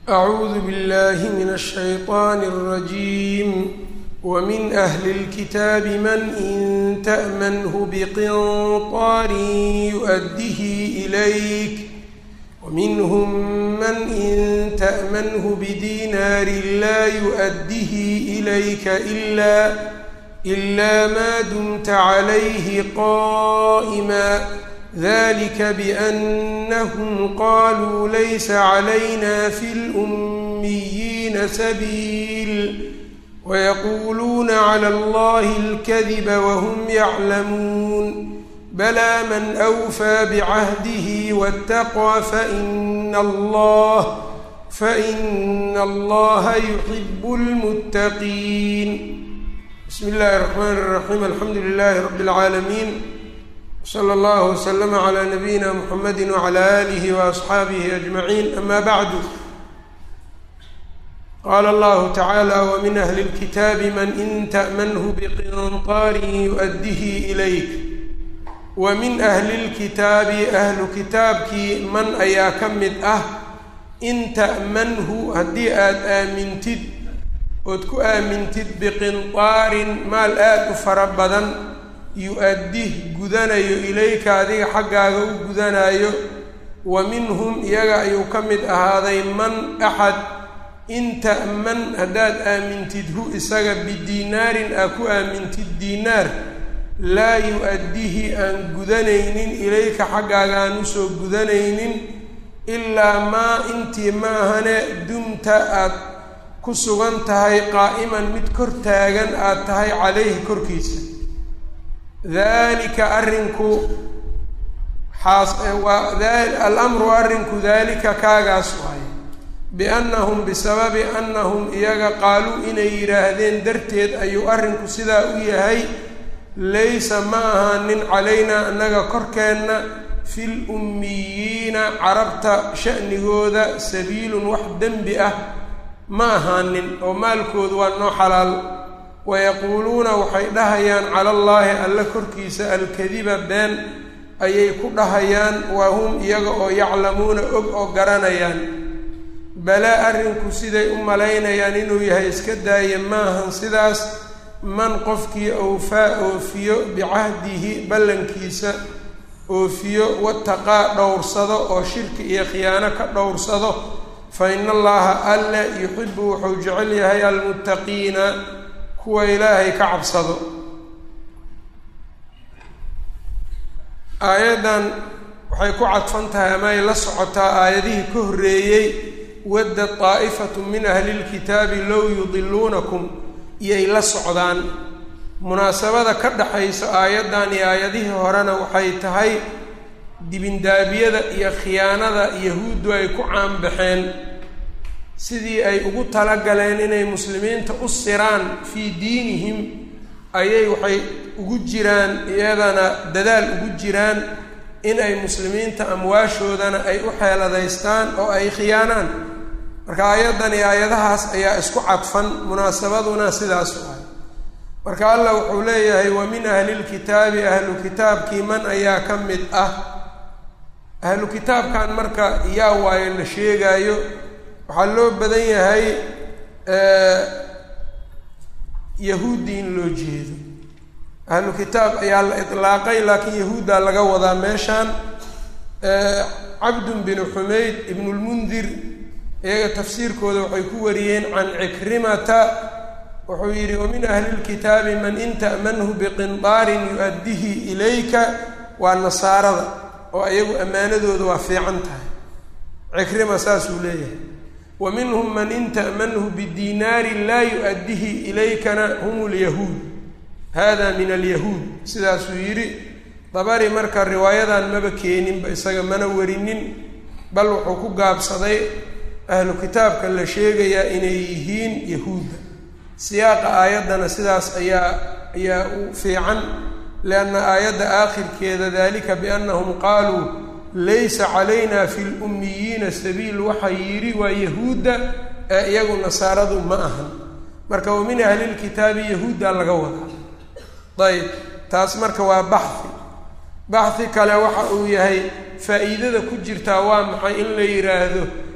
أعوذ بالله من الشيطان الرجيم ومن أهل الكتاب من إن تأمنه بقنطار يؤده إليك ومنهم من إن تأمنه بدينار لا يؤده إليك إلا إلا ما دمت عليه قائما ذلك بأنهم قالوا ليس علينا في الأميين سبيل ويقولون على الله الكذب وهم يعلمون بلى من أوفى بعهده واتقى فإن الله فإن الله يحب المتقين بسم الله الرحمن الرحيم الحمد لله رب العالمين slى اllه وsلم عlى نبيina mحamedi وعlى آlih وأصxaabihi أجمaعين أma bعd qala اllahu tacaalى wmin أhli الkitaabi man in تأmnه bqinطاar يؤdihi إlayk wmin أhli اlkitaabi ahlu kitaabkii man ayaa ka mid ah in ta'manhu haddii aad aamintid ood ku aamintid biqinطaarin maal aad u fara badan yu-addih gudanayo ilayka adiga xaggaaga u gudanaayo wa minhum iyaga ayuu ka mid ahaaday man axad in ta'man haddaad aamintid hu isaga bidiinaarin aa ku aamintid diinaar laa yu-addihi aan gudanaynin ilayka xaggaaga aan usoo gudanaynin ilaa maa intii maahane dumta aad ku sugan tahay qaa'iman mid kor taagan aad tahay calayhi korkiisa dalika arrinku xaas waa alamru arrinku daalika kaagaas waaye biannahum bisababi annahum iyaga qaaluu inay yidhaahdeen darteed ayuu arrinku sidaa u yahay laysa ma ahaanin calaynaa annaga korkeenna fil ummiyiina carabta sha'nigooda sabiilun wax dembi ah ma ahaanin oo maalkoodu waa noo xalaal wayaquuluuna waxay dhahayaan cala allaahi alle korkiisa alkadiba been ayay ku dhahayaan waa hum iyaga oo yaclamuuna og oo garanayaan balaa arrinku siday u malaynayaan inuu yahay iska daaya maahan sidaas man qofkii awfaa oofiyo bicahdihi ballankiisa oofiyo wataqaa dhowrsado oo shirki iyo khiyaano ka dhowrsado fa ina allaha alle yuxibu wuxuu jecel yahay almuttaqiina kuwa ilaahay ka cabsado aayaddan waxay ku cadfan tahay ama ay la socotaa aayadihii ka horreeyey wadda daa'ifatu min ahli lkitaabi low yudiluunakum iyay la socdaan munaasabada ka dhaxayso aayaddan iyo aayadihii horena waxay tahay dibindaabiyada iyo khiyaanada yahuuddu ay ku caanbaxeen sidii ay ugu talagaleen inay muslimiinta u siraan fii diinihim ayay waxay ugu jiraan iyadana dadaal ugu jiraan in ay muslimiinta amwaashoodana ay u xeeladaystaan oo ay khiyaanaan marka aayaddan iyo aayadahaas ayaa isku cadfan munaasabaduna sidaas u ah marka allah wuxuu leeyahay wa min ahli lkitaabi ahlu kitaabkii man ayaa ka mid ah ahlu kitaabkan marka yaa waayo la sheegaayo waxaa loo badan yahay yahuudi in loo jeedo ahlu kitaab ayaa la itlaaqay laakiin yahuuddaa laga wadaa meeshaan cabdun binu xumayd ibnulmundir iyaga tafsiirkooda waxay ku wariyeen can cikrimata wuxuu yidhi wamin ahli lkitaabi man in ta'manhu biqindaarin yu-addihi ilayka waa nasaarada oo iyagu ammaanadooda waa fiican tahay cikrima saasuu leeyahay wa minhum man in ta'manhu bidiinaarin laa yu-addihi ilaykana hum lyahuud hada min alyahuud sidaasuu yidhi dabari marka riwaayadan maba keeninba isaga mana warinin bal wuxuu ku gaabsaday ahlu kitaabka la sheegayaa inay yihiin yahuudda siyaaqa aayaddana sidaas ayaa ayaa u fiican lianna aayadda aakhirkeeda dalika biannahum qaaluu laysa calayna fi lummiyiina sabiil waxaa yidhi waa yahuudda ee iyagu nasaaradu ma ahan marka wa min ahlilkitaabi yahuuddaa laga wadaa ayb taas marka waa baxhi baxhi kale waxa uu yahay faa'iidada ku jirtaa waa maxay in la yidhaahdo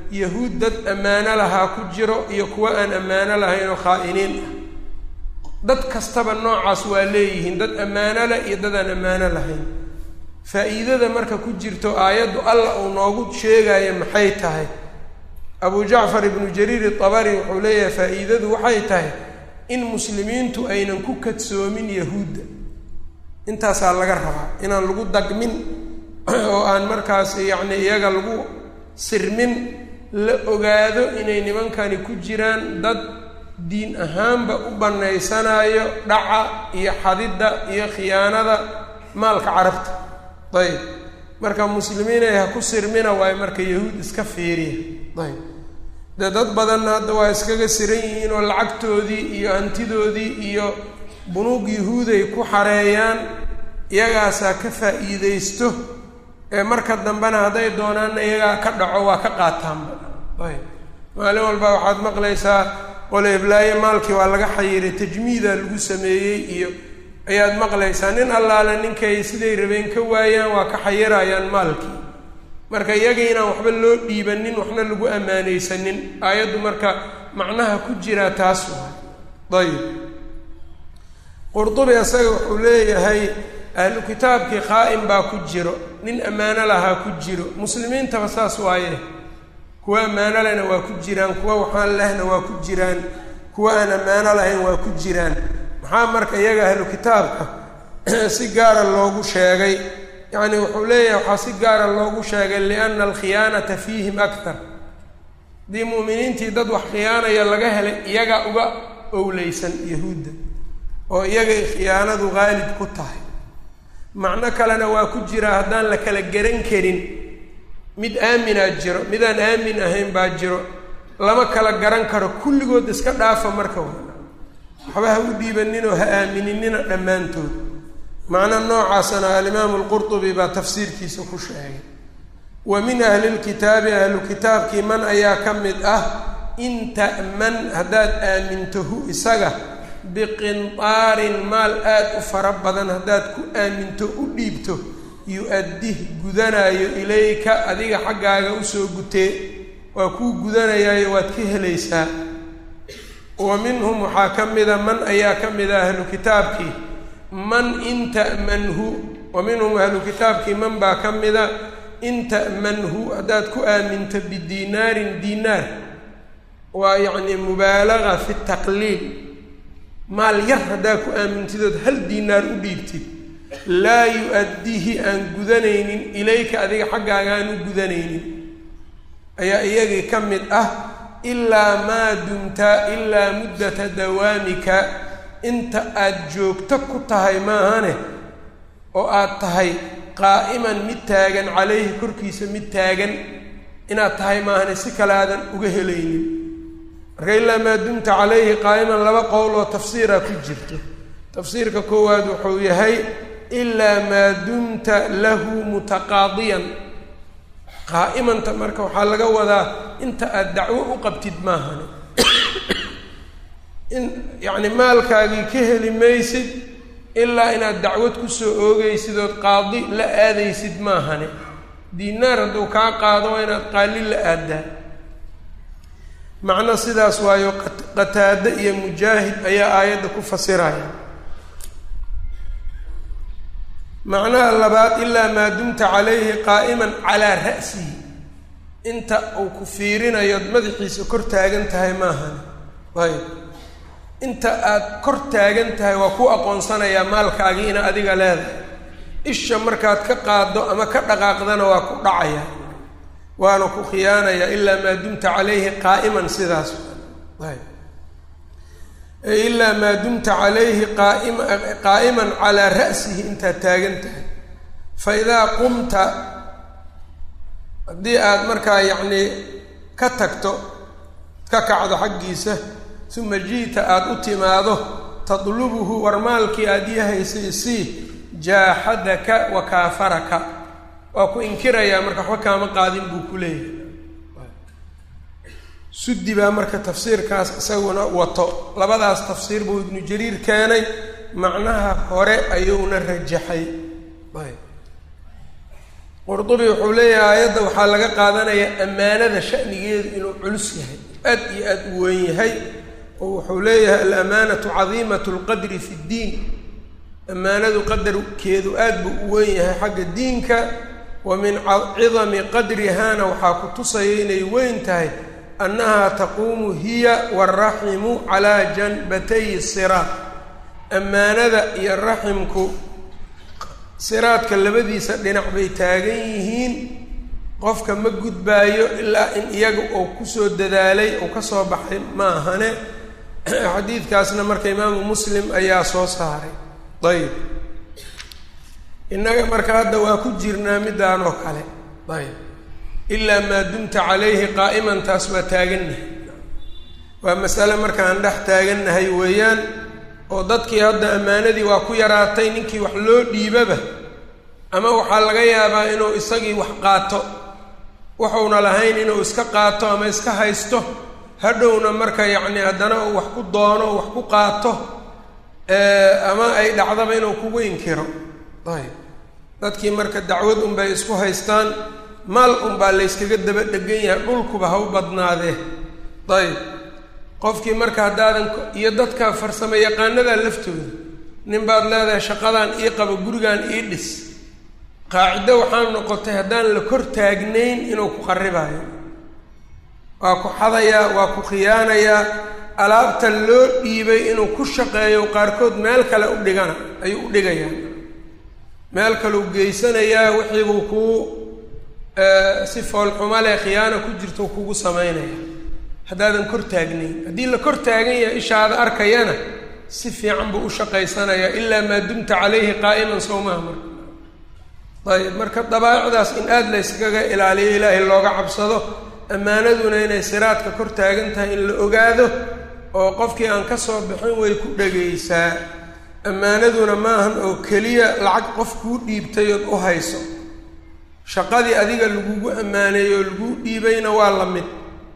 yahuud dad ammaano lahaa ku jiro iyo kuwo aan ammaano lahayn oo khaa'iniin ah dad kastaba noocaas waa leeyihiin dad ammaano leh iyo dad aan ammaano lahayn faa'iidada marka ku jirto aayaddu alla uu noogu sheegayo maxay tahay abu jacfar ibnu jariir itabari wuxuu leeyahay faa'iidadu waxay tahay in muslimiintu aynan ku kadsoomin yahuudda intaasaa laga rabaa inaan lagu dagmin oo aan markaas yacni iyaga lagu sirmin la ogaado inay nimankani ku jiraan dad diin ahaanba u bannaysanayo dhaca iyo xadidda iyo khiyaanada maalka carabta ayb marka muslimiinay ha ku sirmina waayo marka yahuud iska fiiriya ayb dee dad badanna hadda waa iskaga siran yihiin oo lacagtoodii iyo hantidoodii iyo bunuug yahuuday ku xareeyaan iyagaasaa ka faa'iidaysto ee marka dambena hadday doonaanna iyagaa ka dhaco waa ka qaataanba ayb maalin walba waxaad maqlaysaa qole iblaaye maalkii waa laga xayiray tajmiida lagu sameeyey iyo ayaad maqlaysaa nin allaale ninkay siday rabeen ka waayaan waa ka xayirayaan maalkii marka iyaga inaan waxba loo dhiibanin waxna lagu ammaanaysanin aayaddu marka macnaha ku jiraa taas waay ayib qurdubi isaga wuxuu leeyahay ahlu kitaabkii qaa'im baa ku jiro nin ammaano lahaa ku jiro muslimiintaba saas waaye kuwa ammaano lehna waa ku jiraan kuwa waxaan lehna waa ku jiraan kuwa aan ammaano lahayn waa ku jiraan maxaa marka iyaga ahlu kitaabka si gaara loogu sheegay yacni wuxuu leeyahay waxaa si gaara loogu sheegay lianna alkhiyaanata fiihim aktar haddii mu'miniintii dad wax khiyaanaya laga helay iyagaa uga owleysan yahuudda oo iyagay khiyaanadu qaalib ku tahay macno kalena waa ku jira haddaan la kala garan karin mid aaminaa jiro midaan aamin ahayn baa jiro lama kala garan karo kulligood iska dhaafa marka wa waxba ha u dhiibaninoo ha aamininina dhammaantood macno noocaasana alimaamu alqurtubi baa tafsiirkiisa ku sheegay wa min ahli lkitaabi ahlu kitaabkii man ayaa ka mid ah in ta'man haddaad aamintahu isaga biqintaarin maal aad u fara badan haddaad ku aaminto u dhiibto yu-addih gudanaayo ilayka adiga xaggaaga usoo gutee waa kuu gudanayaayo waad ka helaysaa wa minhum waxaa ka mida man ayaa ka mida ahlu kitaabkii man in ta'manhu wa minhum ahlu kitaabkii man baa ka mida in ta'manhu haddaad ku aaminto bidiinaarin diinaar waa yacni mubaalaga fi taqliil maal yar haddaad ku aamintidood hal diinaar u dhiibtid laa yu-addihi aan gudanaynin ilayka adiga xaggaaga aan u gudanaynin ayaa iyagii ka mid ah ilaa maa dumta ilaa muddata dawaamika inta aad joogto ku tahay maahane oo aad tahay qaa'iman mid taagan calayhi korkiisa mid taagan inaad tahay maahane si kale aadan uga helaynin marka ilaa maa dumta calayhi qaa'iman laba qowl oo tafsiira ku jirto tafsiirka koowaad wuxuu yahay ilaa maa dumta lahu mutaqaadiyan qaa'imanta marka waxaa laga wadaa inta aad dacwo u qabtid maahane in yacni maalkaagii ka heli maysid ilaa inaad dacwad kusoo oogaysid ood qaadi la aadaysid maahane diinaar hadduu kaa qaado waa inaad qaali la aadaa macno sidaas waayo qataade iyo mujaahid ayaa aayadda ku fasiraya macnaha labaad ilaa maa dumta calayhi qaa'iman calaa ra'sihi inta uu ku fiirinayood madaxiisa kor taagan tahay maahan ayb inta aad kor taagan tahay waa ku aqoonsanayaa maalkaagii ina adiga leedahay isha markaad ka qaaddo ama ka dhaqaaqdana waa ku dhacaya waana ku khiyaanayaa ilaa maa dumta calayhi qaa'iman sidaas ayb ilaa maa dumta calayhi qaa'ima qaa'iman calaa ra'sihi intaad taagan tahay fa idaa qumta haddii aad markaa yacnii ka tagto ka kacdo xaggiisa uma ji'ta aada u timaado tadlubuhu war maalkii aada yahaysay sii jaaxadaka wa kaafaraka waa ku inkirayaa marka waxba kaama qaadin buu ku leeyahay suddi baa marka tafsiirkaas isaguna wato labadaas tafsiir buu ibnu jariir keenay macnaha hore ayuuna rajaxay qurdubi wuxuu leeyahay aayadda waxaa laga qaadanayaa ammaanada shanigeedu inuu culus yahay aad iyo aad u weyn yahay oo wuxuu leeyahay alamaanatu cadiimatu lqadri fi ddiin ammaanadu qadarkeedu aad buu u weyn yahay xagga diinka wa min cidami qadrihaana waxaa ku tusaya inay weyn tahay annahaa taquumu hiya waaraximu calaa janbatay siraat ammaanada iyo raximku siraadka labadiisa dhinac bay taagan yihiin qofka ma gudbaayo ilaa in iyaga uu kusoo dadaalay uu ka soo baxay ma ahane xadiidkaasna marka imaamu muslim ayaa soo saaray ayb innaga marka hadda waa ku jirnaa middaan oo kale ayb ilaa maa dumta calayhi qaa'iman taas waa taagannahay waa masale markaan dhex taagannahay weeyaan oo dadkii hadda ammaanadii waa ku yaraatay ninkii wax loo dhiibaba ama waxaa laga yaabaa inuu isagii wax qaato wuxuuna lahayn inuu iska qaato ama iska haysto hadhowna marka yacni haddana uu wax ku doono wax ku qaato ama ay dhacdaba inuu kugu inkiro ayb dadkii marka dacwad unbay isku haystaan maal unbaa layskaga daba dhegan yahay dhulkuba ha u badnaadee ayb qofkii marka haddaadan iyo dadka farsamo yaqaanadaa laftooda nin baad leedahay shaqadan ii qabo gurigan ii dhis qaacido waxaa noqotay haddaan la kor taagnayn inuu ku qaribaayo waa ku xadayaa waa ku khiyaanayaa alaabta loo dhiibay inuu ku shaqeeyo qaarkood meel kale u dhigana ayuu u dhigayaa meel kaleu geysanayaa wixiibuu kuu si foolxuma leh khiyaana ku jirto kugu samaynaya haddaadan kor taagnayn haddii la kor taagan yahay ishaada arkayana si fiican buu u shaqaysanayaa ilaa maa dumta calayhi qaa'iman sowmaha marka ayb marka dabaa'icdaas in aada la yskaga ilaaliyo ilaahay looga cabsado ammaanaduna inay siraadka kor taagan tahay in la ogaado oo qofkii aan ka soo bixin way ku dhegaysaa ammaanaduna maahan oo keliya lacag qof kuu dhiibtay ood u hayso shaqadii adiga lagugu ammaaneeyey oo laguu dhiibayna waa la mid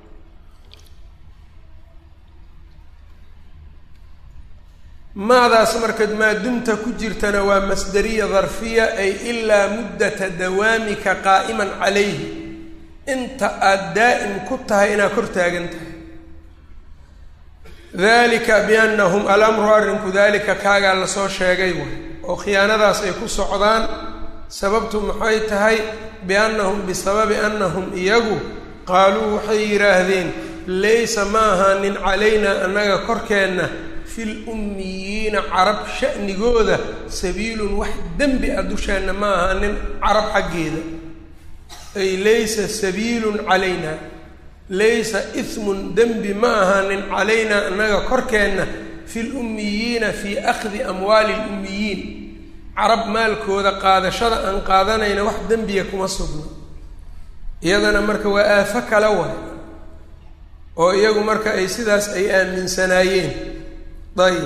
maadaas marka maadumta ku jirtana waa masderiya darfiya ay ilaa muddata dawaamika qaa'iman calayhi inta aada daa'im ku tahay inaad kor taagan tahay dalika biannahum alamru arrinku dalika kaagaa lasoo sheegay way oo khiyaanadaas ay ku socdaan sababtu maxay tahay biannahum bisababi annahum iyagu qaaluu waxay yidhaahdeen laysa ma ahaanin calaynaa annaga korkeenna fil ummiyiina carab sha'nigooda sabiilun wax dembi a dusheenna ma ahaanin carab xaggeeda ay laysa sabiilun calaynaa laysa ismun dembi ma ahaanin calaynaa annaga korkeenna fi lummiyiina fii akhdi amwaali lummiyiin carab maalkooda qaadashada aan qaadanayna wax dembiya kuma sugno iyadana marka waa aafo kala waay oo iyagu marka ay sidaas ay aaminsanaayeen ayib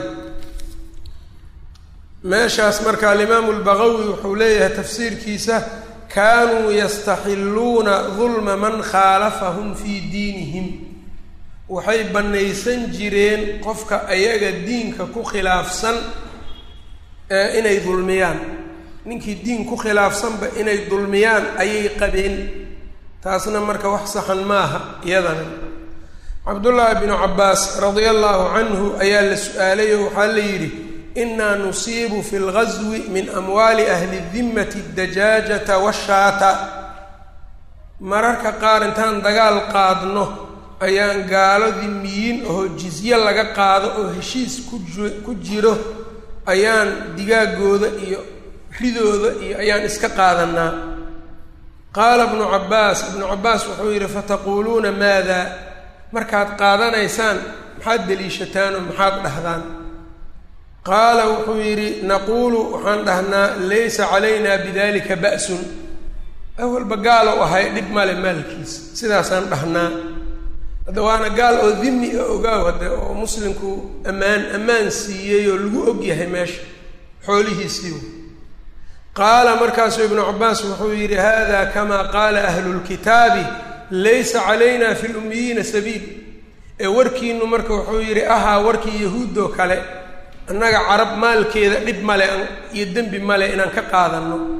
meeshaas marka alimaamu lbagawi wuxuu leeyahay tafsiirkiisa kaanuu yastaxilluuna dulma man khaalafahum fii diinihim waxay bannaysan jireen qofka ayaga diinka ku khilaafsan inay dulmiyaan ninkii diin ku khilaafsanba inay dulmiyaan ayay qabeen taasna marka wax saxan maaha iyadana cabdullaahi bnu cabbaas radia allaahu canhu ayaa la su-aalay oo waxaa la yidhi inaa nusiibu fi lgazwi min amwaali ahli dimmati dajaajata washaata mararka qaar intaan dagaal qaadno ayaan gaalo dimiyiin oo jizye laga qaado oo heshiis ku jiro ayaan digaagooda iyo ridooda iyo ayaan iska qaadanaa qaala bnu cabbaas ibnu cabbaas wuxuu yidhi fataquuluuna maada markaad qaadanaysaan maxaad deliishataan oo maxaad dhahdaan qaala wuxuu yidhi naquulu waxaan dhahnaa laysa calaynaa bidalika ba'sun awalba gaalow ahay dhib male maalkiisa sidaasaan dhahnaa hadda waana gaal oo dimi a ogaaw hadde oo muslimku ammaan ammaan siiyey oo lagu og yahay meesha xoolihiisiiw qaala markaasuu ibnu cabbaas wuxuu yidhi hada kama qaala ahlu lkitaabi laysa calayna fi lummiyiina sabiil ee warkiinu marka wuxuu yidhi ahaa warkii yahuuddoo kale annaga carab maalkeeda dhib male iyo dembi male inaan ka qaadanno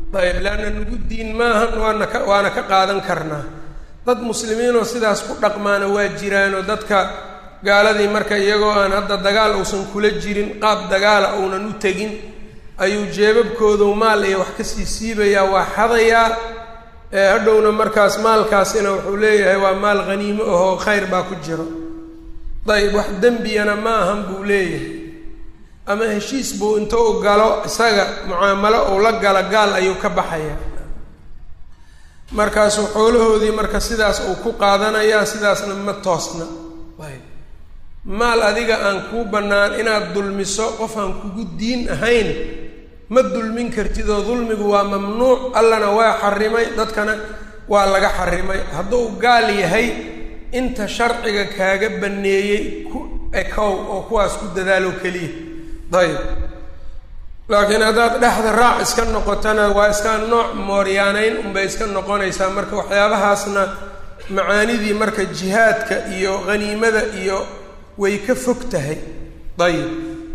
ayb leanna nagu diin maahan waana ka waana ka qaadan karnaa dad muslimiinoo sidaas ku dhaqmaana waa jiraanoo dadka gaaladii marka iyagoo aan hadda dagaal uusan kula jirin qaab dagaala uunan u tegin ayuu jeebabkoodu maal iyo wax kasii siibayaa waa xadayaa ee hadhowna markaas maalkaasina wuxuu leeyahay waa maal haniimo ahoo khayr baa ku jiro dayib wax dembiyana ma ahan buu leeyahay ama heshiis buu inta u galo isaga mucaamalo uu la galo gaal ayuu ka baxayaa markaasuu xoolahoodii marka sidaas uu ku qaadanayaa sidaasna ma toosna ayb maal adiga aan kuu bannaan inaad dulmiso qof aan kugu diin ahayn ma dulmin kartid oo dulmigu waa mamnuuc allana waa xarimay dadkana waa laga xarimay hadduu gaal yahay inta sharciga kaaga banneeyey ku ekow oo kuwaas ku dadaalo keliya dayib laakiin haddaad dhexda raac iska noqotana waa iska nooc mooryaanayn unbay iska noqonaysaa marka waxyaabahaasna macaanidii marka jihaadka iyo haniimada iyo way ka fog tahay dayib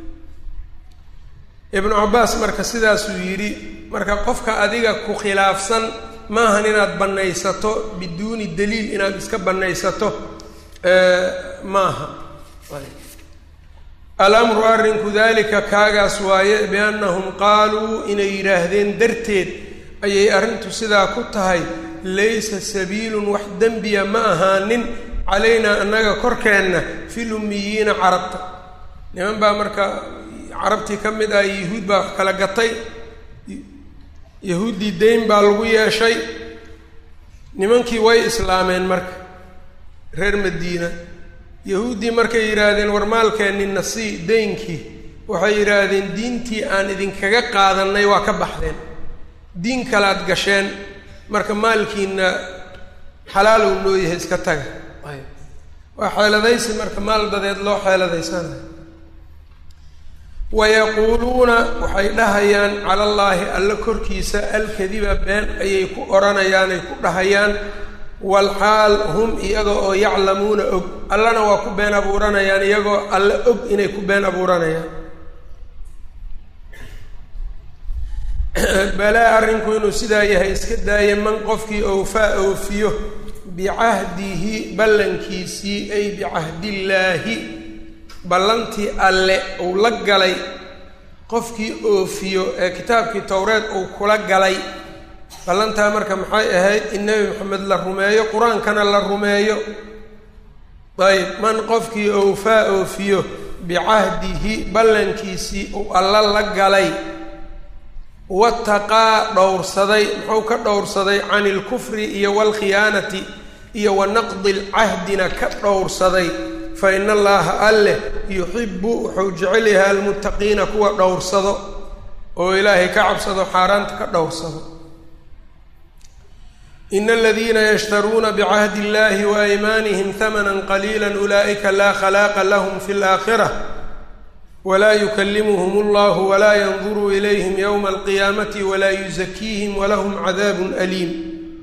ibnu cabbaas marka sidaasuu yidhi marka qofka adiga ku khilaafsan maahan inaad bannaysato biduuni daliil inaad iska bannaysato maaha alamru arrinku dalika kaagaas waaye biannahum qaaluu inay yidhaahdeen darteed ayay arrintu sidaa ku tahay laysa sabiilun wax dembiya ma ahaanin calaynaa annaga korkeenna fil ummiyiina carabta niman baa marka carabtii ka mid ah yahuud baa wax kala gatay yahuuddii dayn baa lagu yeeshay nimankii way islaameen marka reer madiina yahuuddii markay yidhaahdeen war maalkeenni nasii daynkii waxay yidhaahdeen diintii aan idinkaga qaadannay waa ka baxdeen diin kalaad gasheen marka maalkiina xalaal uu noo yahay iska taga waa xeeladaysi marka maal dadeed loo xeeladaysanayo wayaquuluuna waxay dhahayaan cala allaahi alla korkiisa alkadiba been ayay ku odhanayaan ay ku dhahayaan walxaal hum iyaga oo yaclamuuna og allana waa ku been abuuranayaan iyagoo alle og inay ku been abuuranayaan balaa arrinku inuu sidaa yahay iska daaya man qofkii owfaa oofiyo bicahdihi ballankiisii ay bicahdillaahi ballantii alle uu la galay qofkii oofiyo ee kitaabkii towreed uu kula galay ballantaa marka maxay ahayd in nebi maxamed la rumeeyo qur-aankana la rumeeyo ayb man qofkii owfaa oofiyo bicahdihi ballankiisii uu alla la galay wataqaa dhowrsaday muxuu ka dhowrsaday cani ilkufri iyo waalkhiyaanati iyo wa naqdi lcahdina ka dhowrsaday fa ina allaaha alleh yuxibu wuxuu jecel yahay almuttaqiina kuwa dhowrsado oo ilaahay ka cabsado xaaraanta ka dhowrsado ina aladiina yashtaruuna bicahdi illahi waaymaanihim hamana qaliila ulaa'ika laa khalaaqa lahum fi laakhira walaa yukalimuhum allahu walaa yanduru ilayhim yowma alqiyaamati walaa yuzakiihim walahum cadaabun aliim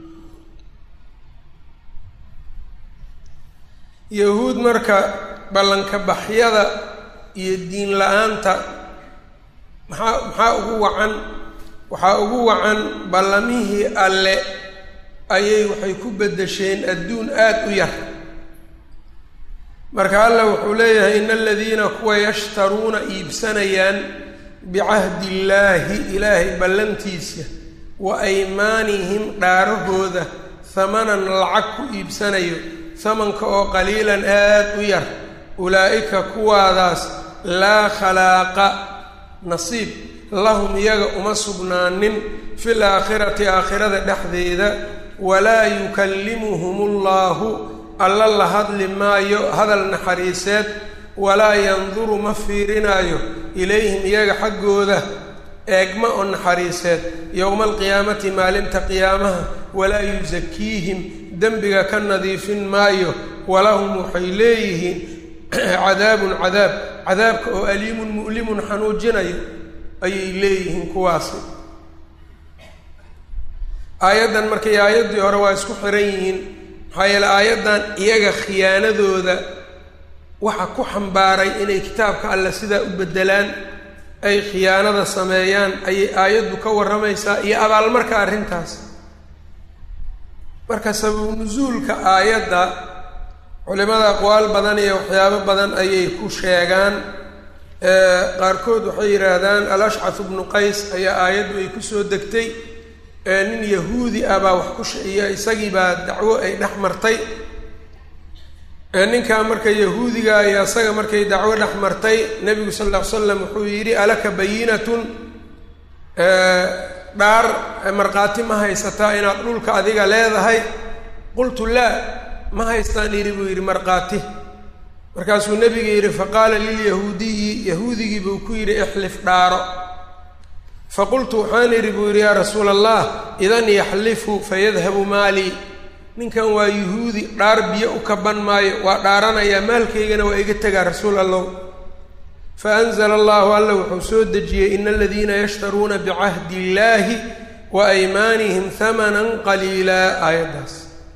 yahuud marka ballanka baxyada iyo diin la-aanta maxaa maxaa ugu wacan waxaa ugu wacan ballamihii alle ayay waxay ku beddesheen adduun aada u yar marka alla wuxuu leeyahay ina aladiina kuwa yashtaruuna iibsanayaan bicahdi illaahi ilaahay ballantiisa wa aymaanihim dhaarahooda hamanan lacag ku iibsanayo hamanka oo qaliilan aada u yar ulaa'ika kuwaadaas laa khalaaqa nasiib lahum iyaga uma sugnaanin fil aakhirati aakhirada dhexdeeda walaa yukallimuhum allaahu alla la hadli maayo hadal naxariiseed walaa yanduru ma fiirinaayo ilayhim iyaga xaggooda eegma oo naxariiseed yowma alqiyaamati maalinta qiyaamaha walaa yusakiihim dembiga ka nadiifin maayo walahum waxay leeyihiin cadaabun cadaab cadaabka oo aliimun mu'limun xanuujinayo ayay leeyihiin kuwaasi aayaddan markay aayaddii hore waa isku xiran yihiin maxaa yeele aayaddan iyaga khiyaanadooda waxa ku xambaaray inay kitaabka alle sidaa u beddelaan ay khiyaanada sameeyaan ayay aayaddu ka warramaysaa iyo abaalmarka arrintaas marka sababu nusuulka aayadda culimada aqwaal badan iyo waxyaabo badan ayay ku sheegaan qaarkood waxay yidhaahdaan al-ashcath bnu qays ayaa aayaddu ay kusoo degtay nin yahuudi ah baa wax ku iyo isagii baa dacwo ay dhex martay ninkaa marka yahuudiga iyo isaga markay dacwo dhex martay nebigu sal lla ly slam wuxuu yidhi alaka bayinatun dhaar markhaati ma haysataa inaad dhulka adiga leedahay qultu laa ma haystaan yidhi buu yidhi markhaati markaasuu nebiga yidhi faqaala lilyahuudiyi yahuudigii buu ku yidhi ixlif dhaaro faqultu waxaan idhi buu yidhi yaa rasuula allah idan yaxlifu fayadhabu maalii ninkan waa yuhuudi dhaar biyo u kaban maayo waa dhaaranayaa maalkaygana waa iga tegaa rasuul allow fa anzala allahu alla wuxuu soo dejiyey ina aladiina yashtaruuna bicahdi illaahi wa aymaanihim hamanan qaliilaa aayaddaas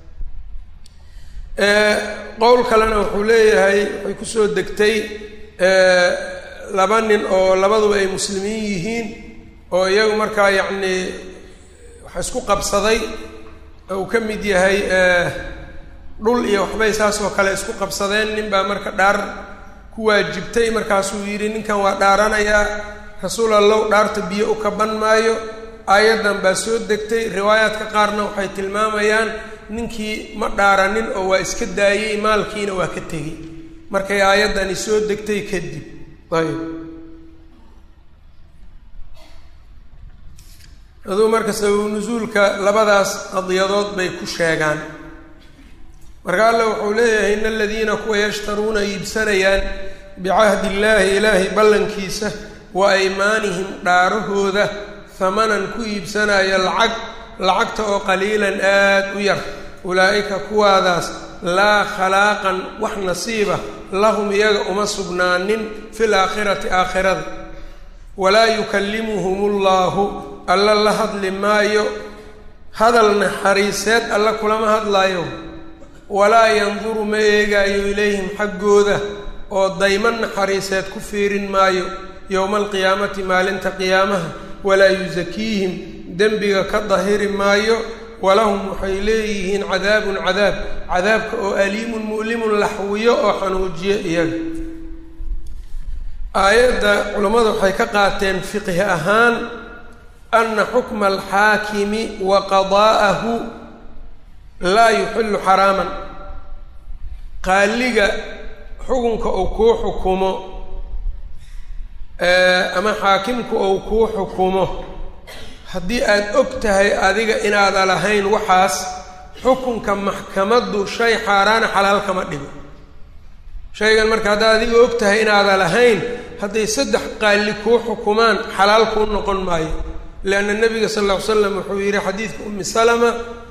qowl kalena wuxuu leeyahay waxay kusoo degtay laba nin oo labaduba ay muslimiin yihiin oo iyagu markaa yacnii waxa isku qabsaday uu ka mid yahay dhul iyo waxbay saas oo kale isku qabsadeen nin baa marka dhaar ku waajibtay markaasuu yidhi ninkan waa dhaaranayaa rasuul allow dhaarta biyo u kaban maayo aayaddan baa soo degtay riwaayaadka qaarna waxay tilmaamayaan ninkii ma dhaaranin oo waa iska daayey maalkiina waa ka tegey markay aayaddani soo degtay kadib ayb aduu marka sababu nusuulka labadaas qadiyadood bay ku sheegaan marka alla wuxuu leeyahay in aladiina kuwa yashtaruuna iibsanayaan bicahdi illaahi ilaahay ballankiisa wa aymaanihim dhaarahooda hamanan ku iibsanaya lacag lacagta oo qaliilan aad u yar ulaa'ika kuwaadaas laa khalaaqan wax nasiiba lahum iyaga uma sugnaanin fil aakhirati aakhirada walaa yukallimuhum llaahu alla la hadli maayo hadal naxariiseed alla kulama hadlaayo walaa yanduru ma eegaayo ilayhim xaggooda oo dayman naxariiseed ku fiirin maayo yowma alqiyaamati maalinta qiyaamaha walaa yusakiihim dembiga ka dahiri maayo walahum waxay leeyihiin cadaabun cadaab cadaabka oo aliimun mu'limun laxwiyo oo xanuujiyo iyaga aayadda culammadu waxay ka qaateen fiqhi ahaan ana xukma alxaakimi wa qadaa'ahu laa yuxillu xaraaman qaaliga xukunka uu kuu xukumo ama xaakimku uu kuu xukumo haddii aad og tahay adiga inaada lahayn waxaas xukunka maxkamaddu shay xaaraana xalaal kama dhigo shaygan marka haddaad adiga og tahay inaada lahayn hadday saddex qaali kuu xukumaan xalaal kuu noqon maayo leanna nabiga sal lla ly slam wuxuu yidhi xadiidka umi salama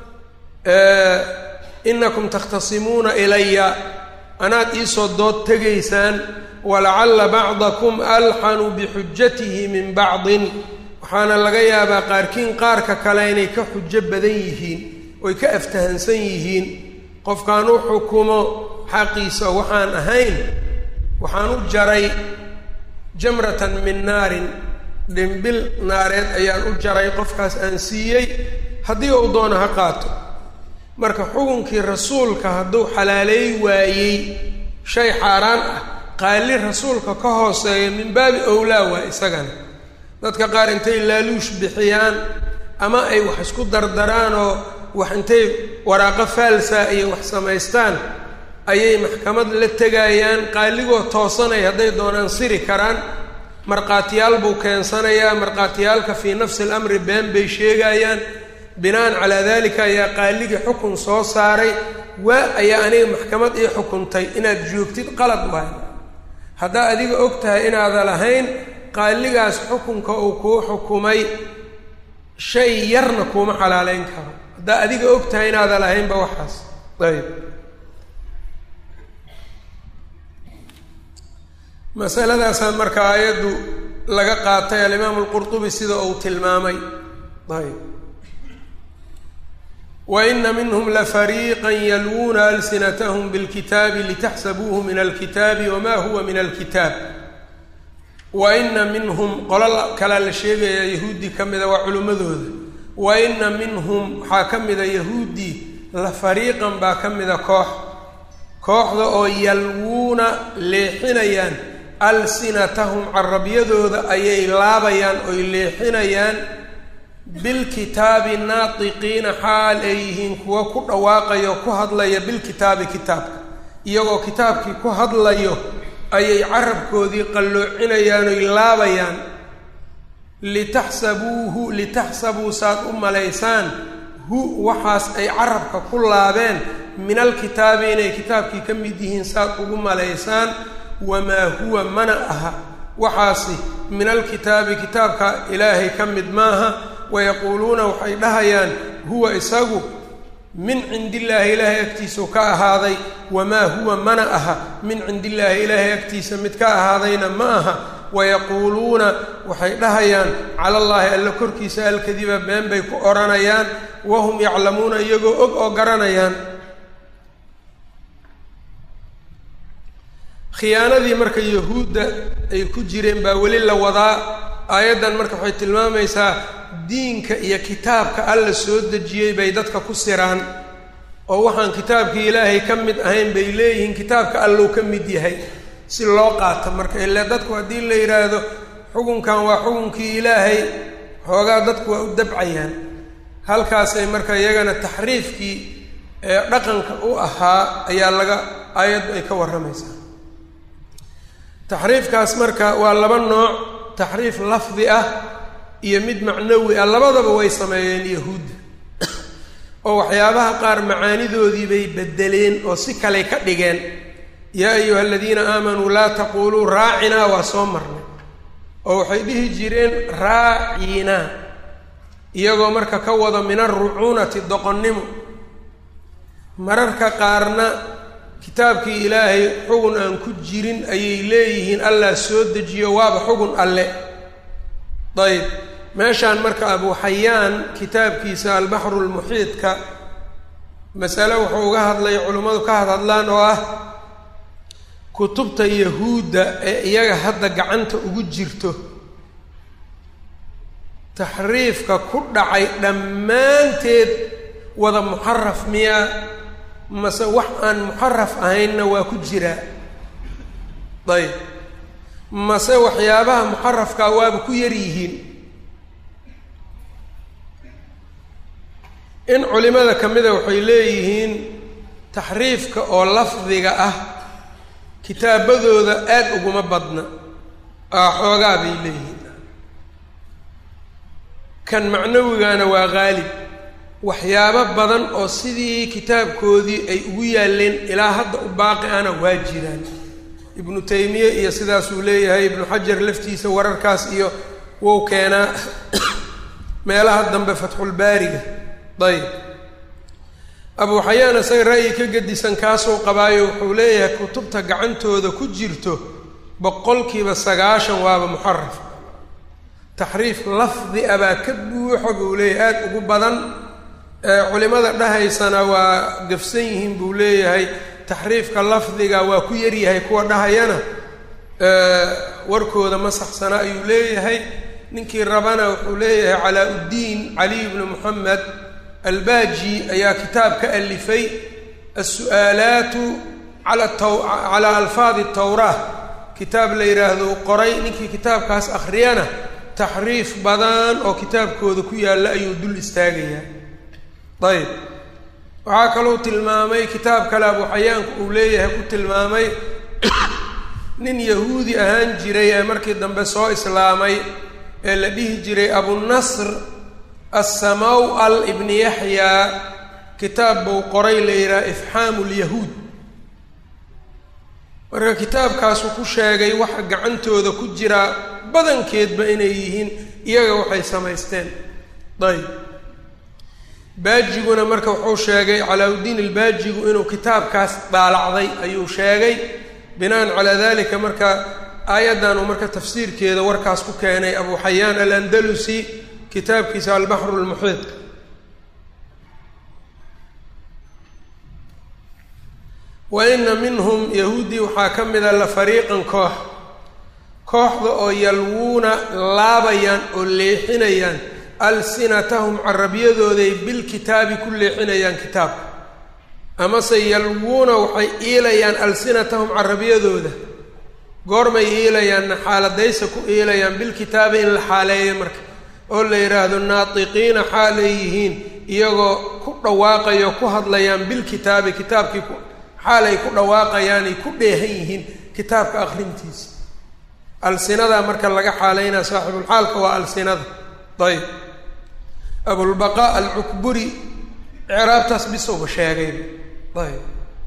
inakum takhtasimuuna ilaya anaad iisoo dood tegaysaan walacalla bacdakum alxanu bixujatihi min bacdin waxaana laga yaabaa qaarkiin qaarka kale inay ka xujo badan yihiin oy ka aftahansan yihiin qofkaan u xukumo xaqiisa waxaan ahayn waxaan u jaray jamratan min naarin dhimbil naareed ayaan u jaray qofkaas aan siiyey haddii uu doono ha qaato marka xukunkii rasuulka hadduu xalaaleey waayey shay xaaraan ah qaali rasuulka ka hooseeya min baabi owlaa waa isagana dadka qaar intay laaluush bixiyaan ama ay wax isku dardaraan oo wax intay waraaqo faalsa iyo wax samaystaan ayay maxkamad la tegayaan qaaligoo toosanay hadday doonaan siri karaan markhaatiyaal buu keensanayaa markhaatiyaalka fii nafsi alamri been bay sheegayaan binaan calaa dalika ayaa qaaligii xukun soo saaray waa ayaa aniga maxkamad ii xukuntay inaad joogtid qalad waay haddaa adiga og tahay inaada lahayn qaaligaas xukunka uu kuu xukumay shay yarna kuuma xalaaleyn karo haddaa adiga og tahay inaada lahaynba waxaas ayb masaladaasaa marka aayaddu laga qaatay alimaamu alqurtubi sida uu tilmaamay ayb waina minhm lafariiqa yalwuuna alsinathm bاlkitaabi litaxsabuuhu min alkitaabi wama huwa min alkitaab wa ina minhum qolo kalaa la sheegayaa yahuudi ka mida waa culimmadooda wa ina minhum waxaa ka mida yahuudi la fariiqan baa ka mida koox kooxda oo yalwuuna leexinayaan alsinatahum carabyadooda ayay laabayaan oy leexinayaan bilkitaabi naatiqiina xaal ay yihiin kuwa ku dhawaaqayo ku hadlaya bilkitaabi kitaabka iyagoo kitaabkii ku hadlayo ayay carabkoodii qalloocinayaan oy laabayaan litaxsabuuhu litaxsabuu saad u malaysaan hu waxaas ay carabka ku laabeen min alkitaabi inay kitaabkii ka mid yihiin saad ugu malaysaan wamaa huwa mana aha waxaasi min alkitaabi kitaabka ilaahay ka mid maaha wayaquuluuna waxay dhahayaan huwa isagu min cindi illaahi ilaahay agtiisau ka ahaaday wamaa huwa mana aha min cindi illaahi ilaahay agtiisa mid ka ahaadayna ma aha wayaquuluuna waxay dhahayaan cala allaahi alla korkiisa alkadiba been bay ku odhanayaan wahum yaclamuuna iyagoo og oo garanayaan khiyaanadii marka yahuudda ay ku jireen baa weli la wadaa aayaddan marka waxay tilmaamaysaa diinka iyo kitaabka alla soo dejiyey bay dadka ku siraan oo waxaan kitaabkii ilaahay ka mid ahayn bay leeyihiin kitaabka allou ka mid yahay si loo qaato marka ile dadku haddii la yidhaahdo xukunkan waa xukunkii ilaahay xoogaa dadku waa u dabcayaan halkaasay marka iyagana taxriifkii ee dhaqanka u ahaa ayaa laga aayaddu ay ka warramaysaa taxriifkaas marka waa laba nooc taxriif lafdi ah iyo mid macnawi ah labadaba way sameeyeen yahuudda oo waxyaabaha qaar macaanidoodii bay bedeleen oo si kale ka dhigeen yaa ayuha aladiina aamanuu laa taquuluu raacinaa waa soo marnay oo waxay dhihi jireen raacinaa iyagoo marka ka wada min alrucuunati doqonnimo mararka qaarna kitaabkii ilaahay xugun aan ku jirin ayay leeyihiin allah soo dejiyo waaba xugun alle dayib meeshaan marka abu xayaan kitaabkiisa albaxru lmuxiidka masale wuxuu uga hadlay culimmadu ka hadhadlaan oo ah kutubta yahuudda ee iyaga hadda gacanta ugu jirto taxriifka ku dhacay dhammaanteed wada muxaraf miyaa mase wax aan muxaraf ahaynna waa ku jiraa dayib mase waxyaabaha muxarafkaa waaba ku yar yihiin in culimada ka mida waxay leeyihiin taxriifka oo lafdiga ah kitaabadooda aada uguma badna aa xoogaa bay leeyihiin kan macnawigana waa qaalib waxyaabo badan oo sidii kitaabkoodii ay ugu yaalleen ilaa hadda u baaqi ana waa jiraan ibnu taymiye iyo sidaasuu leeyahay ibnu xajar laftiisa wararkaas iyo wou keenaa meelaha dambe fatxulbaariga dayib abuu xayaan isaga ra'yi ka gedisan kaasuu qabaayo wuxuu leeyahay kutubta gacantooda ku jirto boqolkiiba sagaashan waaba muxaraf taxriif lafdi a baa ka buuxo buu leeyahay aada ugu badan culimada dhahaysana waa gafsan yihiin buu leeyahay taxriifka lafdiga waa ku yaryahay kuwa dhahayana warkooda ma saxsana ayuu leeyahay ninkii rabana wuxuu leeyahay calaa uddiin caliy bnu moxamed albaaji ayaa kitaab ka alifay alsu'aalaatu ala taw calaa alfaadi tawraa kitaab la yidhaahdo qoray ninkii kitaabkaas akhriyana taxriif badan oo kitaabkooda ku yaalla ayuu dul istaagayaa ayb waxaa kaluu tilmaamay kitaab kale abu xayaanku uu leeyahay ku tilmaamay nin yahuudi ahaan jiray ee markii dambe soo islaamay ee la dhihi jiray abunasr assamaw-al ibni yaxyaa kitaab buu qoray la yidhaha ifxaamu lyahuud marka kitaabkaasuu ku sheegay waxa gacantooda ku jira badankeedba inay yihiin iyaga waxay samaysteen ayb baajiguna marka wuxuu sheegay calaa-uddiin albaajigu inuu kitaabkaas daalacday ayuu sheegay binaan calaa dalika marka aayaddan uu marka tafsiirkeeda warkaas ku keenay abu xayaan alandalusi kitaabkiisa albaxru lmuxiid wa ina minhum yahuuddii waxaa ka mida la fariiqan koox kooxda oo yalwuuna laabayaan oo leexinayaan alsinatahum carabyadooday bilkitaabi ku leexinayaan kitaabka amase yalwuuna waxay iilayaan alsinatahum carabyadooda goormay iilayaanna xaaladaysa ku iilayaan bilkitaabi in la xaaleeyo marka oo la yidhaahdo naatiqiina xaalay yihiin iyagoo ku dhawaaqayo ku hadlayaan bilkitaabi kitaabkii xaalay ku dhawaaqayaanay ku dheehan yihiin kitaabka akhrintiisa alsinadaa marka laga xaaleynaa saaxibulxaalka waa alsinada ayb abulbaqaa alcukburi icraabtaas bisowba sheegay ayb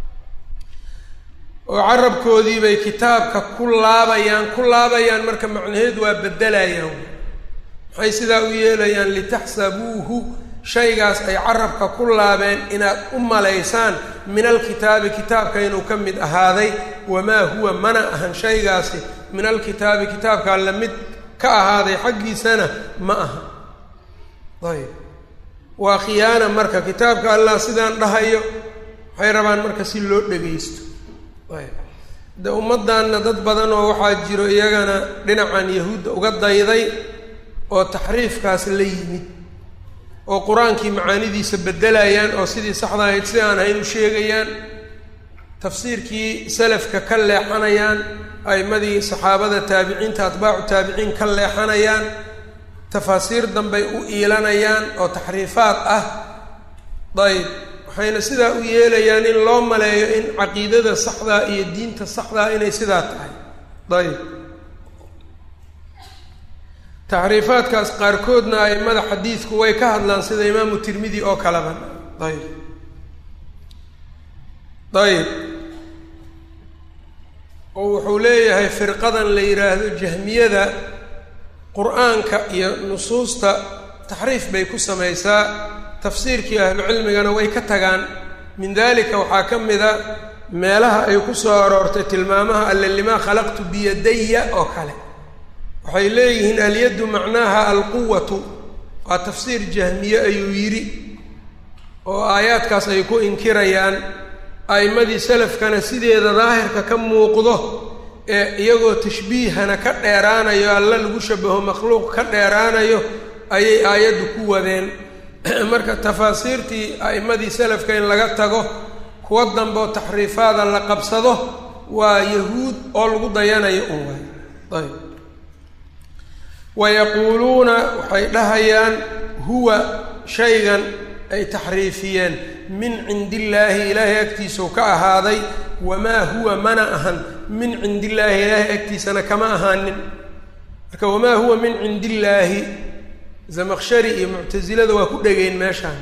oo carabkoodii bay kitaabka ku laabayaan ku laabayaan marka macnaheedu waa beddelayaan maxay sidaa u yeelayaan litaxsabuuhu shaygaas ay carabka ku laabeen inaad u malaysaan min alkitaabi kitaabka inuu ka mid ahaaday wamaa huwa mana ahan shaygaasi min alkitaabi kitaabkaa la mid ka ahaaday xaggiisana ma aha ayb waa khiyaana marka kitaabka allah sidaan dhahayo waxay rabaan marka si loo dhagaysto ayb de ummaddanna dad badan oo waxaa jiro iyagana dhinacan yahuudda uga dayday oo taxriifkaas la yimid oo qur-aankii macaanidiisa beddelayaan oo sidii saxda ahayd si aan ahayn u sheegayaan tafsiirkii salafka ka leexanayaan a'imadii saxaabada taabiciinta atbaacu taabiciin ka leexanayaan tafaasiir dambay u iilanayaan oo taxriifaad ah dayb waxayna sidaa u yeelayaan in loo maleeyo in caqiidada saxdaa iyo diinta saxdaa inay sidaa tahay dayb taxriifaadkaas qaarkoodna a'immada xadiidku way ka hadlaan sida imaamu tirmidi oo kaleba ayb ayb oo wuxuu leeyahay firqadan la yidhaahdo jahmiyada qur-aanka iyo nusuusta taxriif bay ku samaysaa tafsiirkii ahlucilmigana way ka tagaan min dalika waxaa ka mida meelaha ay ku soo aroortay tilmaamaha alle limaa khalaqtu biyadaya oo kale waxay leeyihiin alyaddu macnaaha alquwatu waa tafsiir jahmiye ayuu yidhi oo aayaadkaas ay ku inkirayaan a'immadii salafkana sideeda daahirka ka muuqdo ee iyagoo tashbiihana ka dheeraanayo alla lagu shabaho makhluuq ka dheeraanayo ayay aayaddu ku wadeen marka tafaasiirtii a'immadii salafka in laga tago kuwa dambe oo taxriifaada la qabsado waa yahuud oo lagu dayanayo un waay ayb wayaquuluuna waxay dhahayaan huwa shaygan ay taxriifiyeen min cindi illaahi ilaahay agtiisau ka ahaaday wamaa huwa mana ahan min cindi illaahi ilaahay agtiisana kama ahaanin marka wamaa huwa min cindi illaahi zamaqshari iyo muctasilada waa ku dhegeen meeshaan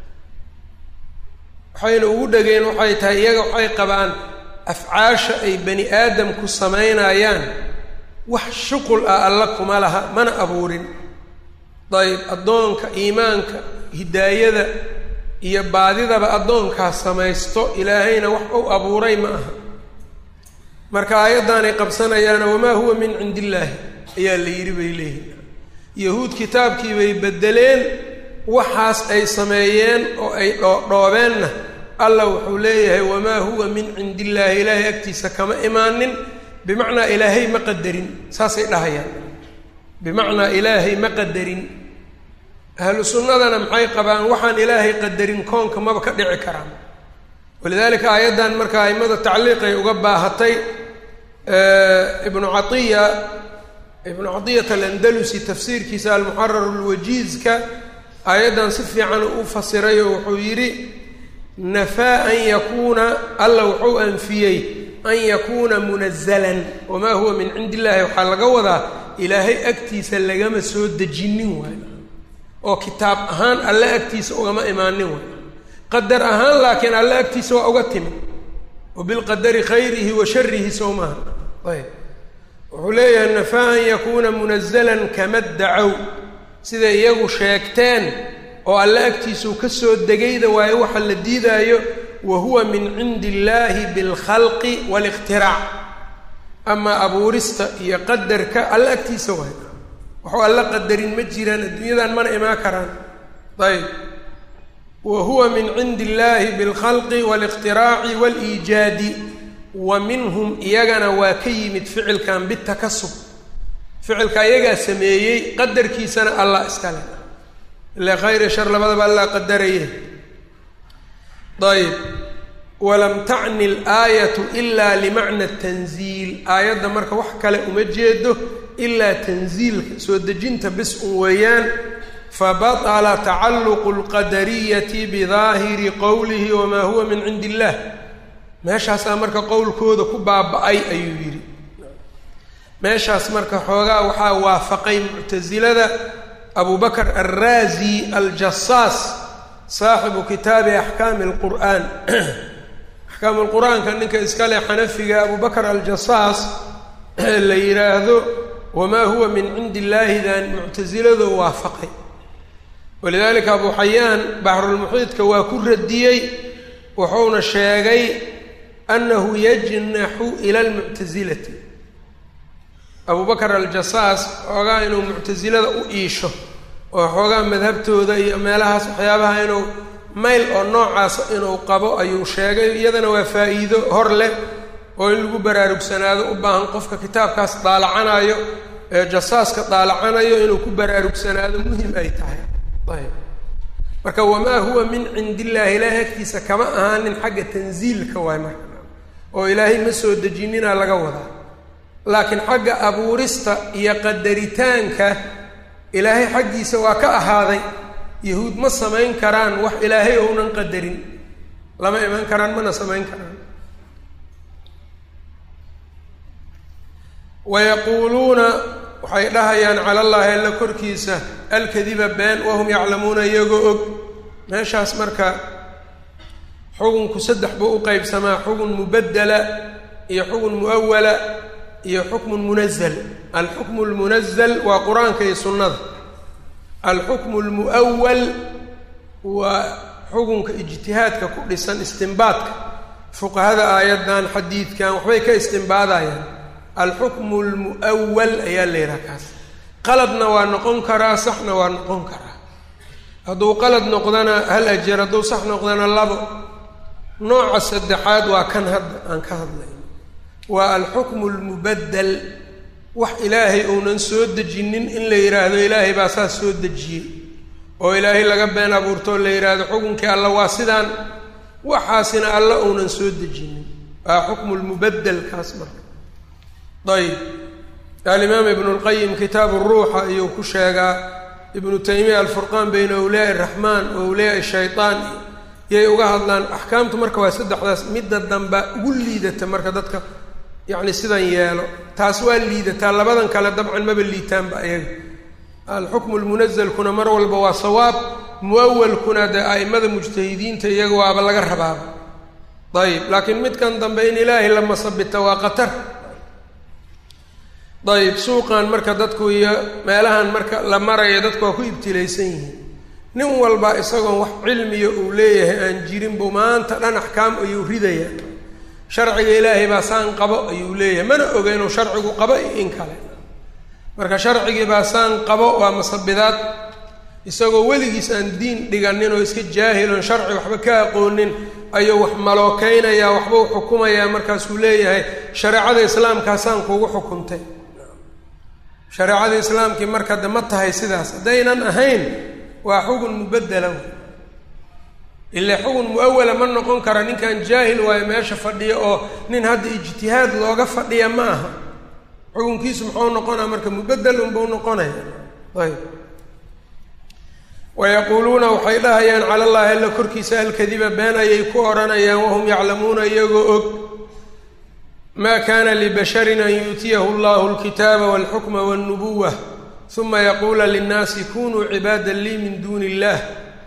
waxayna ugu dhegeen waxay tahay iyaga waxay qabaan afcaasha ay bani aadamku samaynayaan wax shuqul ah alla kuma laha mana abuurin dayib addoonka iimaanka hidaayada iyo baadidaba addoonkaas samaysto ilaahayna wax u abuuray ma aha marka aayaddaanay qabsanayaana wamaa huwa min cindi illaahi ayaa la yidhi bay leeyihin yahuud kitaabkii bay beddeleen waxaas ay sameeyeen oo ay dhoodhoobeenna allah wuxuu leeyahay wamaa huwa min cindi illaahi ilaahay agtiisa kama imaanin bimacnaa ilaahay ma qadarin saasay dhahayaan bimacnaa ilaahay ma qadarin ahlu sunnadana maxay qabaan waxaan ilaahay qadarin koonka maba ka dhici karaan walidaalika aayaddan marka aimada tacliiqay uga baahatay ibnu caiya ibnu cadiyat alandalusi tafsiirkiisa almuxarar lwajiizka aayaddan si fiican u fasiray oo wuxuu yidhi nafaa an yakuuna alla wuxuu anfiyey an yakuuna munazalan wamaa huwa min cindi illahi waxaa laga wadaa ilaahay agtiisa lagama soo dejinin waayo oo kitaab ahaan alle agtiisa ugama imaanin waayo qadar ahaan laakiin alle agtiisa waa uga timi wa bilqadari khayrihi wa sharihi sow maaha ayb wuxuu leeyahay nafaa an yakuuna munazalan kama dacow siday iyagu sheegteen oo alle agtiisau ka soo degayda waayo waxa la diidaayo wa huwa min cindi illaahi bilkhalqi waalikhtiraac amaa abuurista iyo qadarka alle agtiisa waayo waxuu alle qadarin ma jiraan adduunyadan mana imaan karaan ayb wa huwa min cindi illaahi bilkhalqi waalikhtiraaci waaliijaadi wa minhum iyagana waa ka yimid ficilkan bitakasub ficilka ayagaa sameeyey qadarkiisana allah iskale ile khayr iyo shar labadaba allah qadaraye ayb walam tacni alaayatu ilaa limacna tanziil aayadda marka wax kale uma jeedo ilaa tanziilka soo dejinta bis un weeyaan fabaطla tacalluqu اlqadariyati bidaahiri qowlihi wamaa huwa min cindi illah meeshaasaa marka qowlkooda ku baaba-ay ayuu yidhi meeshaas marka xoogaa waxaa waafaqay muctasilada abu bakr alraazi aljasaas saaxibu kitaabi axkaami اlqur'aan axkaam lqur'aanka ninka iska leh xanafiga abu bakr aljasaas la yidhaahdo wamaa huwa min cindi illaahidan muctasiladu waafaqay walidalika abu xayaan baxrulmuxiidka waa ku radiyey wuxuuna sheegay annahu yajnaxu ila lmuctasilati abu bakr aljasaas xoogaa inuu muctasilada u iisho oo xoogaa madhabtooda iyo meelahaas waxyaabaha inuu mayl oo noocaasa inuu qabo ayuu sheegay iyadana waa faa-iido hor leh oo in lagu baraarugsanaado u baahan qofka kitaabkaas daalacanayo ee jasaaska daalacanayo inuu ku baraarugsanaado muhim ay tahay ayb marka wamaa huwa min cindi illaahi ilaahay agtiisa kama ahaanin xagga tansiilka waay marka oo ilaahay ma soo dejinina laga wadaa laakiin xagga abuurista iyo qadaritaanka ilaahay xaggiisa waa ka ahaaday yahuud ma samayn karaan wax ilaahay ounan qadarin lama iman karaan mana samayn karaan wayaquuluuna waxay dhahayaan cala allaahi alla korkiisa alkadiba been wahum yaclamuuna iyagoo og meeshaas marka xukunku saddex buu u qeybsamaa xukun mubaddela iyo xukun muawala iyo xukmun munazal alxukmu lmunazal waa qur-aanka iyo sunnada alxukmu lmu'awal waa xukunka ijtihaadka ku dhisan istimbaadka fuqahada aayaddan xadiidkan waxbay ka istimbaadayaan alxukmu lmu'awal ayaa la yidhaha kaas qaladna waa noqon karaa saxna waa noqon karaa hadduu qalad noqdana hal ajar hadduu sax noqdana labo nooca saddexaad waa kan hadda aan ka hadlayno waa alxukmu lmubaddel wax ilaahay uunan soo dejinin in la yidhaahdo ilaahay baa saas soo dejiyey oo ilaahay laga been abuurtoo la yidhaahdo xukunkii alla waa sidaan waxaasina alla uunan soo dejinin waa xukmu lmubaddel kaas marka ayb alimaam ibnu lqayim kitaabu ruuxa ayuu ku sheegaa ibnu taymiya alfurqaan bayna awliyaai araxmaan wa awliyaai shaytaan yay uga hadlaan axkaamtu marka waa saddexdaas midda damba ugu liidata marka dadka yacni sidan yeelo taas waa liidataa labadan kale dabcan maba liitaanba ayaga alxukmu lmunazalkuna mar walba waa sawaab muawalkuna dee a'imada mujtahidiinta iyaga waaba laga rabaaba ayib laakiin midkan dambe in ilaahay la masabita waa qatar ayib suuqan marka dadku iyo meelahan marka la marayo dadku waa ku ibtilaysan yihiin nin walba isagoon wax cilmiya uu leeyahay aan jirin buu maanta dhan axkaam ayuu ridaya sharciga ilaahay baa saan qabo ayuu leeyahay mana oga inuu sharcigu qabo iyo in kale marka sharcigii baa saan qabo waa masabidaad isagoo weligiis aan diin dhiganin oo iska jaahilon sharci waxba ka aqoonin ayuu wax malookeynaya waxba u xukumayaa markaasuu leeyahay shareecada islaamkaasaan kuugu xukuntay shareecada islaamkii marka de ma tahay sidaas haddaynan ahayn waa xugun mubaddela ile xugun muawala ma noqon kara ninkan jaahil waayo meesha fadhiya oo nin hadda ijtihaad looga fadhiya ma aha xukunkiisu muxuu noqonaa marka mubaddel unbau noqonaya ayb wayaquuluuna waxay dhahayaan cala allahi alla korkiisa alkadiba been ayay ku odhanayaan wahum yaclamuuna iyagoo og ma kana libasharin an yuutiyahu allahu alkitaaba walxukma walnubuwa uma yaquula linnaasi kunuu cibaada lii min duuni illah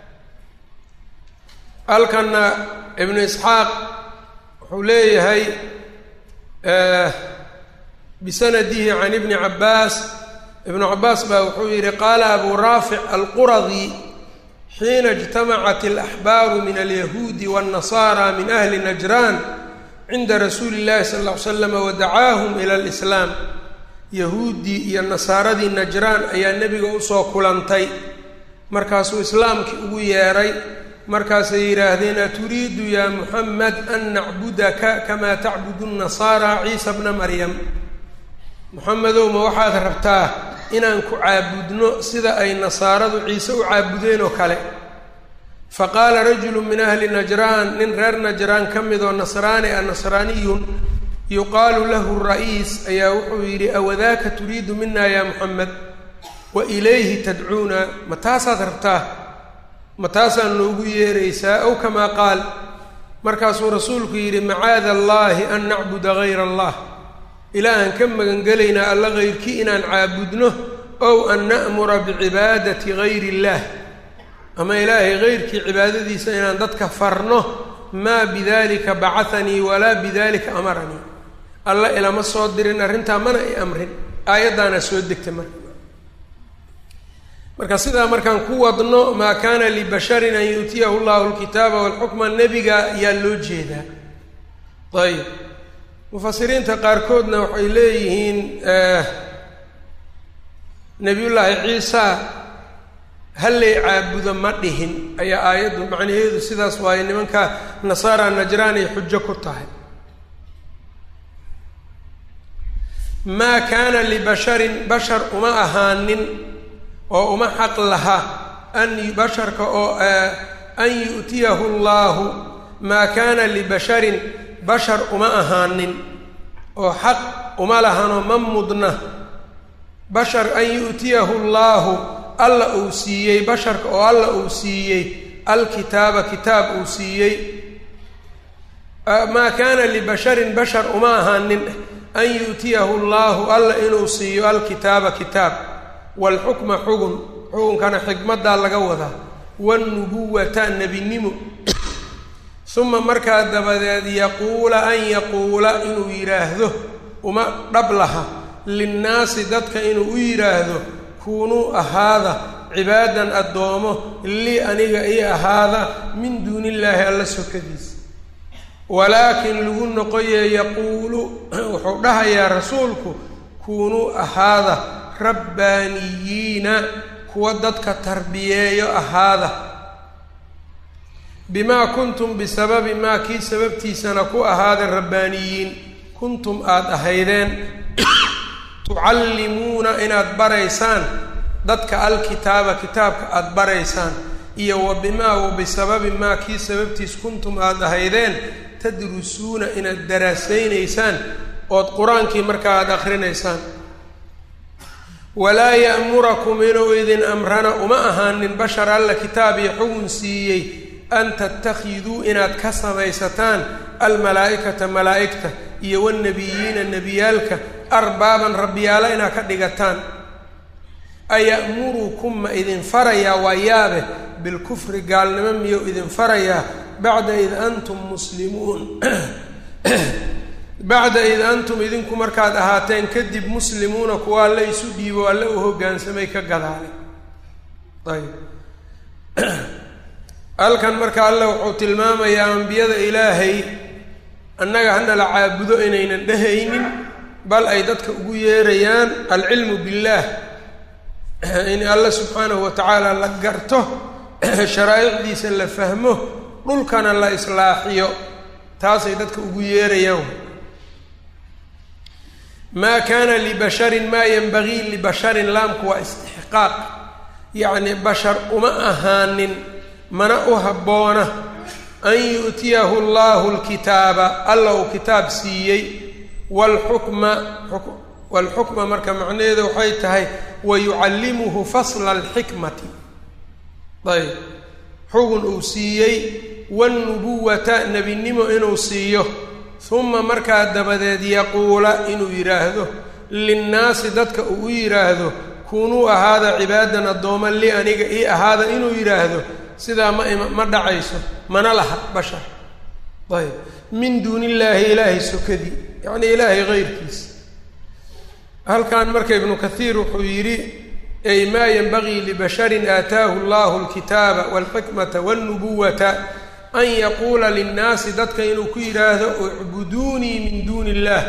halkanna ibnu isxaaq wuxuu leeyahay bisanadihi can ibni cabaas ibnu cabaas baa wuxuu yihi qaala abu raafic alquradi xiina اjtamacat alaxbaaru min alyahuudi waاnnasaara min ahli najraan cinda rasuuli اllahi sal ll ly slam wadacaahum ila alislaam yahuuddii iyo nasaaradii najraan ayaa nebiga usoo kulantay markaasuu islaamkii ugu yeedhay markaasay yidhaahdeen aturiidu yaa muxamed an nacbudaka kamaa tacbudu nasaara ciisa bna maryam moxamedow ma waxaad rabtaa inaan ku caabudno sida ay nasaaradu ciise u caabudeen oo kale fa qaala rajulu min ahli najraan nin reer najraan ka mid oo nasraani a nasraaniyun yuqaalu lahu ra'iis ayaa wuxuu yidhi awadaaka turiidu mina ya moxamed wa ilayhi tadcuuna ma taasaad rabtaa ma taasaad noogu yeeraysaa ow kamaa qaal markaasuu rasuulku yidhi macaada allaahi an nacbuda gayra allah ilaahan ka magangelaynaa alla hayrkii inaan caabudno ow an na'mura bicibaadati gayri illaah ama ilaahay hayrkii cibaadadiisa inaan dadka farno maa bidalika bacahanii walaa bidalika amaranii alla ilama soo dirin arrintaa mana i amrin aayaddaana soo degta marka marka sidaa markaan ku wadno maa kaana libasharin an yu'tiyahu llahu alkitaaba walxukma nebiga ayaa loo jeedaa ayb mufasiriinta qaarkoodna waxay leeyihiin nebiyullaahi ciisa hallay caabudo ma dhihin ayaa aayaddu macnaheedu sidaas waaye nimanka nasaara najraan ay xujo ku tahay maa kaana libasharin bashar uma ahaanin oo uma xaq laha an basharka oo an yu'tiyahu llaahu maa kaana libasharin bashar uma ahaanin oo xaq uma lahanoo ma mudna bashar an yu'tiyahu llaahu alla uu siiyey basharka oo alla uu siiyey alkitaaba kitaab uu siiyey maa kaana libasharin bashar uma ahaanin an yu'tiyahu llaahu alla inuu siiyo alkitaaba kitaab waalxukma xugun xukunkana xikmaddaa laga wadaa wanubuwata nebinimo uma markaa dabadeed yaquula an yaquula inuu yidhaahdo uma dhab laha linnaasi dadka inuu u yidhaahdo kuunuu ahaada cibaadan addoomo lii aniga ii ahaada min duuni illaahi alla sokadiisa walaakin lagu noqoye yaquulu wuxuu dhahayaa rasuulku kuunuu ahaada rabbaaniyiina kuwa dadka tarbiyeeyo ahaada bimaa kuntum bisababi maa kii sababtiisana ku ahaada rabbaaniyiin kuntum aada ahaydeen tucallimuuna inaad baraysaan dadka alkitaaba kitaabka aada baraysaan iyo wa bimaa wa bisababi maa kii sababtiis kuntum aada ahaydeen tadrusuuna inaad daraasaynaysaan ood qur-aankii markaa aada akrinaysaan walaa ya'murakum inuu idin amrana uma ahaanin bashar alla kitaab iyo xugun siiyey an tattakhiduu inaad ka samaysataan almalaa'ikata malaa'igta iyo waalnebiyiina nebiyaalka arbaaban rabbiyaala inaad ka dhigataan aya'murukum ma idin farayaa waa yaabe bilkufri gaalnimo miyuu idin farayaa bacda id antum muslimuun bacda id antum idinku markaad ahaateen kadib muslimuuna kuwa alle isu dhiibo alle u hoggaansamay ka gadaale ayb halkan marka alle wuxuu tilmaamayaa ambiyada ilaahay annaga hana la caabudo inaynan dhehaynin bal ay dadka ugu yeerayaan alcilmu billaah in alle subxaanahu wa tacaala la garto sharaa'icdiisa la fahmo dhulkana la islaaxiyo taasay dadka ugu yeerayaan maa kaana libasharin maa yanbagii libasharin laamku waa istixqaaq yacni bashar uma ahaanin mana u habboona an yu'tiyahu allahu lkitaaba alla uu kitaab siiyey waalxukma waalxukma marka macnaheedu waxay tahay wa yucallimuhu fasla alxikmati ayb xugun uu siiyey wanubuwata nebinimo inuu siiyo uma markaa dabadeed yaquula inuu yidhaahdo linnaasi dadka uu u yidhaahdo kunuu ahaada cibaadan addooma li aniga ii ahaada inuu yidhaahdo sidaa ma ima ma dhacayso mana laha bashar ayb min duuni illaahi ilaahay sokadii yacnii ilaahay hayrkiisa halkan marka ibnu kathiir wuxuu yidhi ay maa yanbagii libasharin aataahu allahu alkitaaba walxikmata walnubuwata an yaquula linnaasi dadka inuu ku yidhaahdo ucbuduunii min duuni illaah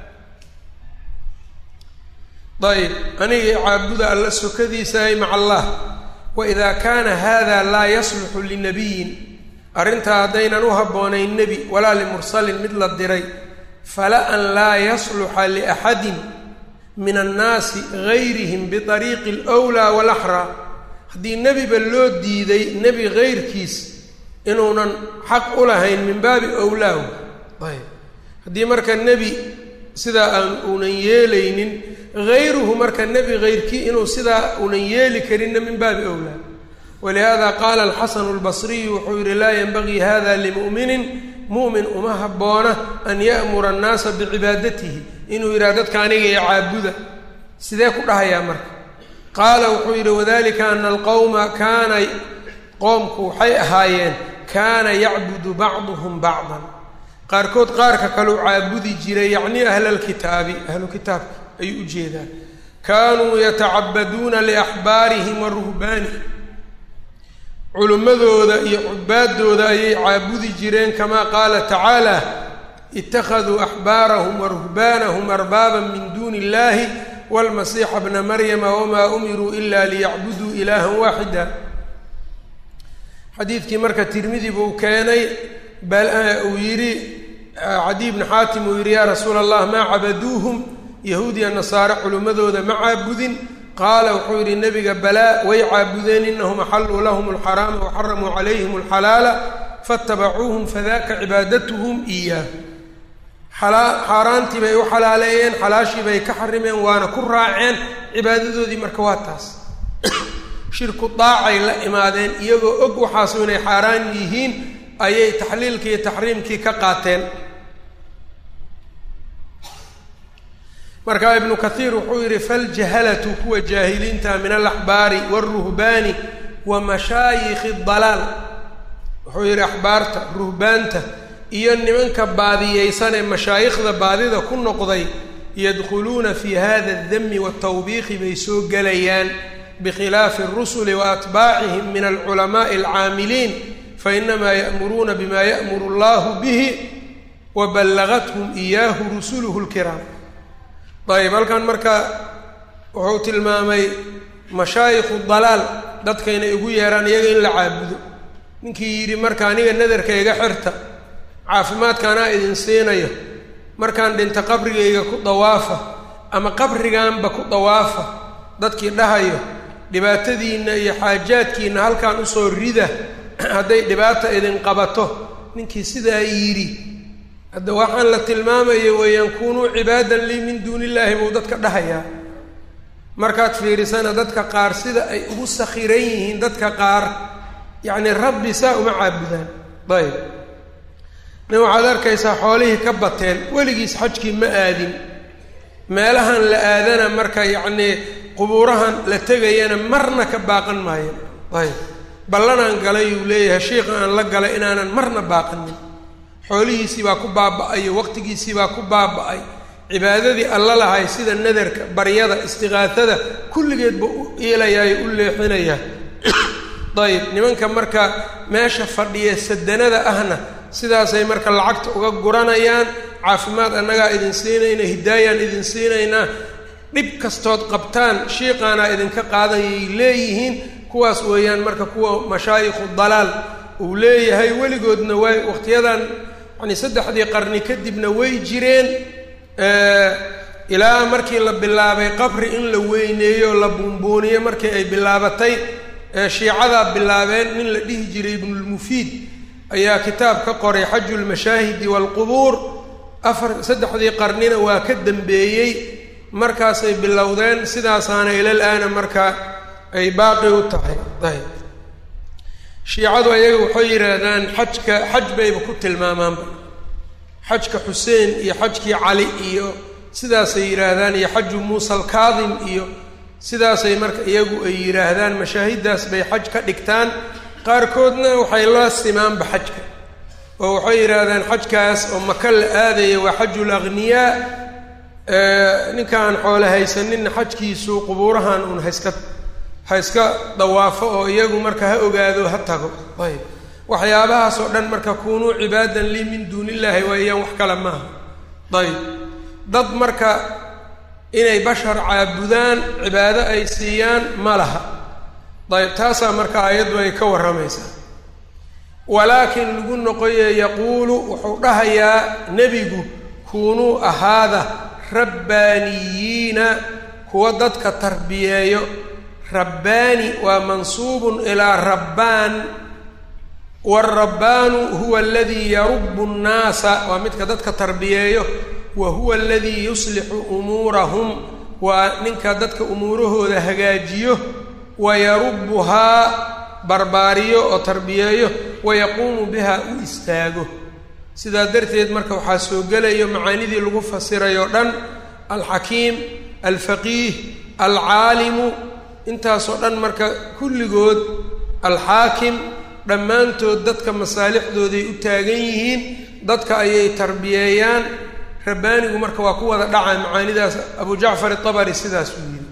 ayb aniga caabuda alla sokadiisa ay maca allah waida kaana hada laa yasluxu linabiyin arrintaa haddaynan u habboonayn nebi walaa limursalin mid la diray fala an laa yasluxa liaxadin min annaasi gayrihim biariiqi alwlaa walaxraa haddii nebiba loo diiday nebi gayrkiis inuunan xaq u lahayn min baabi owlaahu ayb haddii marka nebi sidaa aan uunan yeelaynin hayruhu marka nebi hayrkii inuu sidaa uunan yeeli karinna min baabi owlaa walihada qaala alxasanu albasriyu wuxuu yihi laa yenbagii hada limu'minin mu'min uma habboona an ya'mura annaasa bicibaadatihi inuu yidhaha dadka aniga ee caabuda sidee ku dhahayaa marka qaala wuxuu yidhi wadalika ana alqowma kaana qoomku waxay ahaayeen kaana yacbudu bacduhum bacdan qaarkood qaarka kaleu caabudi jiray yacnii ahla alkitaabi ahlu kitaabka ayuu u jeedaa kaanuu yatacabaduuna liaxbaarihim wa ruhbaanihim culimmadooda iyo cubaadooda ayay caabudi jireen kamaa qaala tacaala ittakhaduu axbaarahum wa ruhbaanahum arbaaban min duuni illahi wاlmasiixa bna maryama wmaa umiruu ila liyacbuduu ilaaha waaxida xadiidkii marka tirmidi buu keenay uu yidhi cadiy bni xaatim uu yidhi yaa rasuula allah maa cabaduuhum yahuudiya nasaare culimmadooda ma caabudin qaala wuxuu yidhi nebiga balaa way caabudeen inahum axalluu lahum alxaraama waxaramuu calayhim alxalaala faatabacuuhum fadaka cibaadatuhum iyaahu xaaraantii bay u xalaaleeyeen xalaashii bay ka xarimeen waana ku raaceen cibaadadoodii marka waa taas shirku daacay la imaadeen iyagoo og waxaasu inay xaaraan yihiin ayay taxliilkii iyo taxriimkii ka qaateen marka ibnu kathiir wuxuu yidhi faljahalatu kuwa jaahiliinta min alaxbaari wاlruhbaani wa mashaayikhi dalaal wuxuu yidhi axbaarta ruhbaanta iyo nimanka baadiyeysanee mashaayikhda baadida ku noqday yadkhuluuna fi hada aldami waatawbiiqi bay soo gelayaan bikhilaafi alrusuli wa atbaacihim min alculamaai alcaamiliin fainamaa ya'muruuna bima ya'muru allahu bihi wa ballagathum iyaahu rusuluhu lkiraam ayb halkan marka wuxuu tilmaamay mashaayikhu dalaal dadka inay ugu yeeraan iyaga in la caabudo ninkii yidhi marka aniga nadarka iga xirta caafimaadka anaa idin siinayo markaan dhinta qabrigayga ku dawaafa ama qabriganba ku dawaafa dadkii dhahayo dhibaatadiinna iyo xaajaadkiinna halkaan usoo rida hadday dhibaata idin qabato ninkii sidaa yidhi hadda waxaan la tilmaamayo weeyaan kunuu cibaadan lii min duuni illaahi buu dadka dhahayaa markaad fiirisana dadka qaar sida ay ugu sakhiran yihiin dadka qaar yacni rabbi saa uma caabudaan ayb nin waxaad arkaysaa xoolihii ka bateen weligiis xajkii ma aadin meelahan la aadana marka yacnii qubuurahan la tegayana marna ka baaqan maayo ayb ballanaan galay uu leeyahay shiikha aan la galay inaanan marna baaqanin xoolihiisii baa ku baaba-ay waqtigiisii baa ku baaba-ay cibaadadii alla lahay sida nadarka baryada istiqaasada kulligeedba u iilayayo u leexinayaa ayb nimanka marka meesha fadhiya sadanada ahna sidaasay marka lacagta uga guranayaan caafimaad annagaa idin siinayna hidaayaan idin siinaynaa dhib kastood qabtaan shiiqaanaa idinka qaadayay leeyihiin kuwaas weeyaan marka kuwa mashaayikhu dalaal uu leeyahay weligoodna way waqtiyadan yani saddexdii qarni kadibna way jireen ilaa markii la bilaabay qabri in la weyneeyo la buunbuuniyo markii ay bilaabatay shiicadaa bilaabeen nin la dhihi jiray ibnulmufiid ayaa kitaab ka qoray xaju lmashaahidi waalqubuur afar saddexdii qarnina waa ka dambeeyey markaasay bilowdeen sidaasaana ilal aana marka ay baaqi u tahay ayb shiicadu ayaga waxay yidhaahdaan xajka xaj bayba ku tilmaamaanba xajka xuseen iyo xajkii cali iyo sidaasay yidhaahdaan iyo xaju muusa alkaadim iyo sidaasay marka iyagu ay yidhaahdaan mashaahidaas bay xaj ka dhigtaan qaarkoodna waxay la simaanba xajka oo waxay yidhaahdaan xajkaas oo maka la aadaya waa xajul akhniyaa ninkaan xoole haysaninna xajkiisu qubuurahan uun haiska ha iska dawaafo oo iyagu marka ha ogaado ha tago ayb waxyaabahaas oo dhan marka kunuu cibaadan lii min duuni illaahi waayaan wax kale maaha ayb dad marka inay bashar caabudaan cibaado ay siiyaan ma laha ayb taasaa marka aayaddu ay ka warramaysaa walaakin lagu noqoye yaquulu wuxuu dhahayaa nebigu kunuu ahaada rabbaaniyiina kuwa dadka tarbiyeeyo rabbaani waa mansuubun ilaa rabbaan waalrabbaanu huwa aladii yarubu nnaasa waa midka dadka tarbiyeeyo wa huwa aladii yuslixu umuurahum waa ninka dadka umuurahooda hagaajiyo wa yarubuhaa barbaariyo oo tarbiyeeyo wa yaquumu biha u istaago sidaa darteed marka waxaa soo gelayo macaanidii lagu fasiray oo dhan alxakiim alfaqiih alcaalimu intaasoo dhan marka kulligood alxaakim dhammaantood dadka masaalixdooday u taagan yihiin dadka ayay tarbiyeeyaan rabbaanigu marka waa ku wada dhacaa macaanidaas abu jacfar itabari sidaas uu yidhi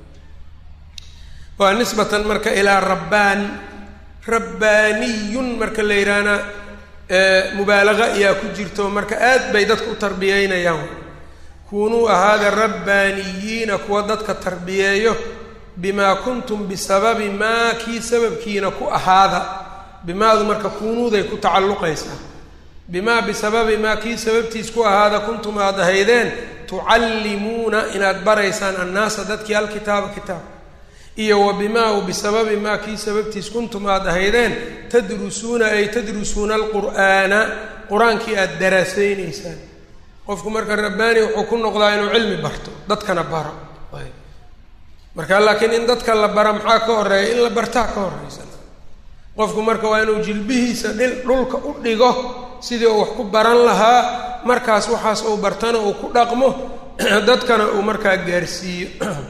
waa nisbatan marka ilaa rabbaan rabbaaniyun marka la yidhaahna mubaalaqa ayaa ku jirto marka aad bay dadka u tarbiyeynayaan kunuu ahaada rabbaaniyiina kuwa dadka tarbiyeeyo bimaa kuntum bisababi maa kii sababkiina ku ahaada bimaadu marka kuunuuday ku tacalluqaysaa bimaa bisababi maa kii sababtiis ku ahaada kuntum aad ahaydeen tucallimuuna inaad baraysaan annaasa dadkii alkitaaba kitaab iyo wa bimaa u bisababi maa kii sababtiis kuntum aad ahaydeen tadrusuuna ay tadrusuuna alqur'aana qur-aankii aada daraasaynaysaan qofku marka rabbaani wuxuu ku noqdaa inuu cilmi barto dadkana baro marka laakiin in dadka la bara maxaa ka horeeya in la bartaa ka horeysa qofku marka waa inuu jilbihiisa dhil dhulka u dhigo sidii uu wax ku baran lahaa markaas waxaas uu bartana uu ku dhaqmo dadkana uu markaa gaarsiiyo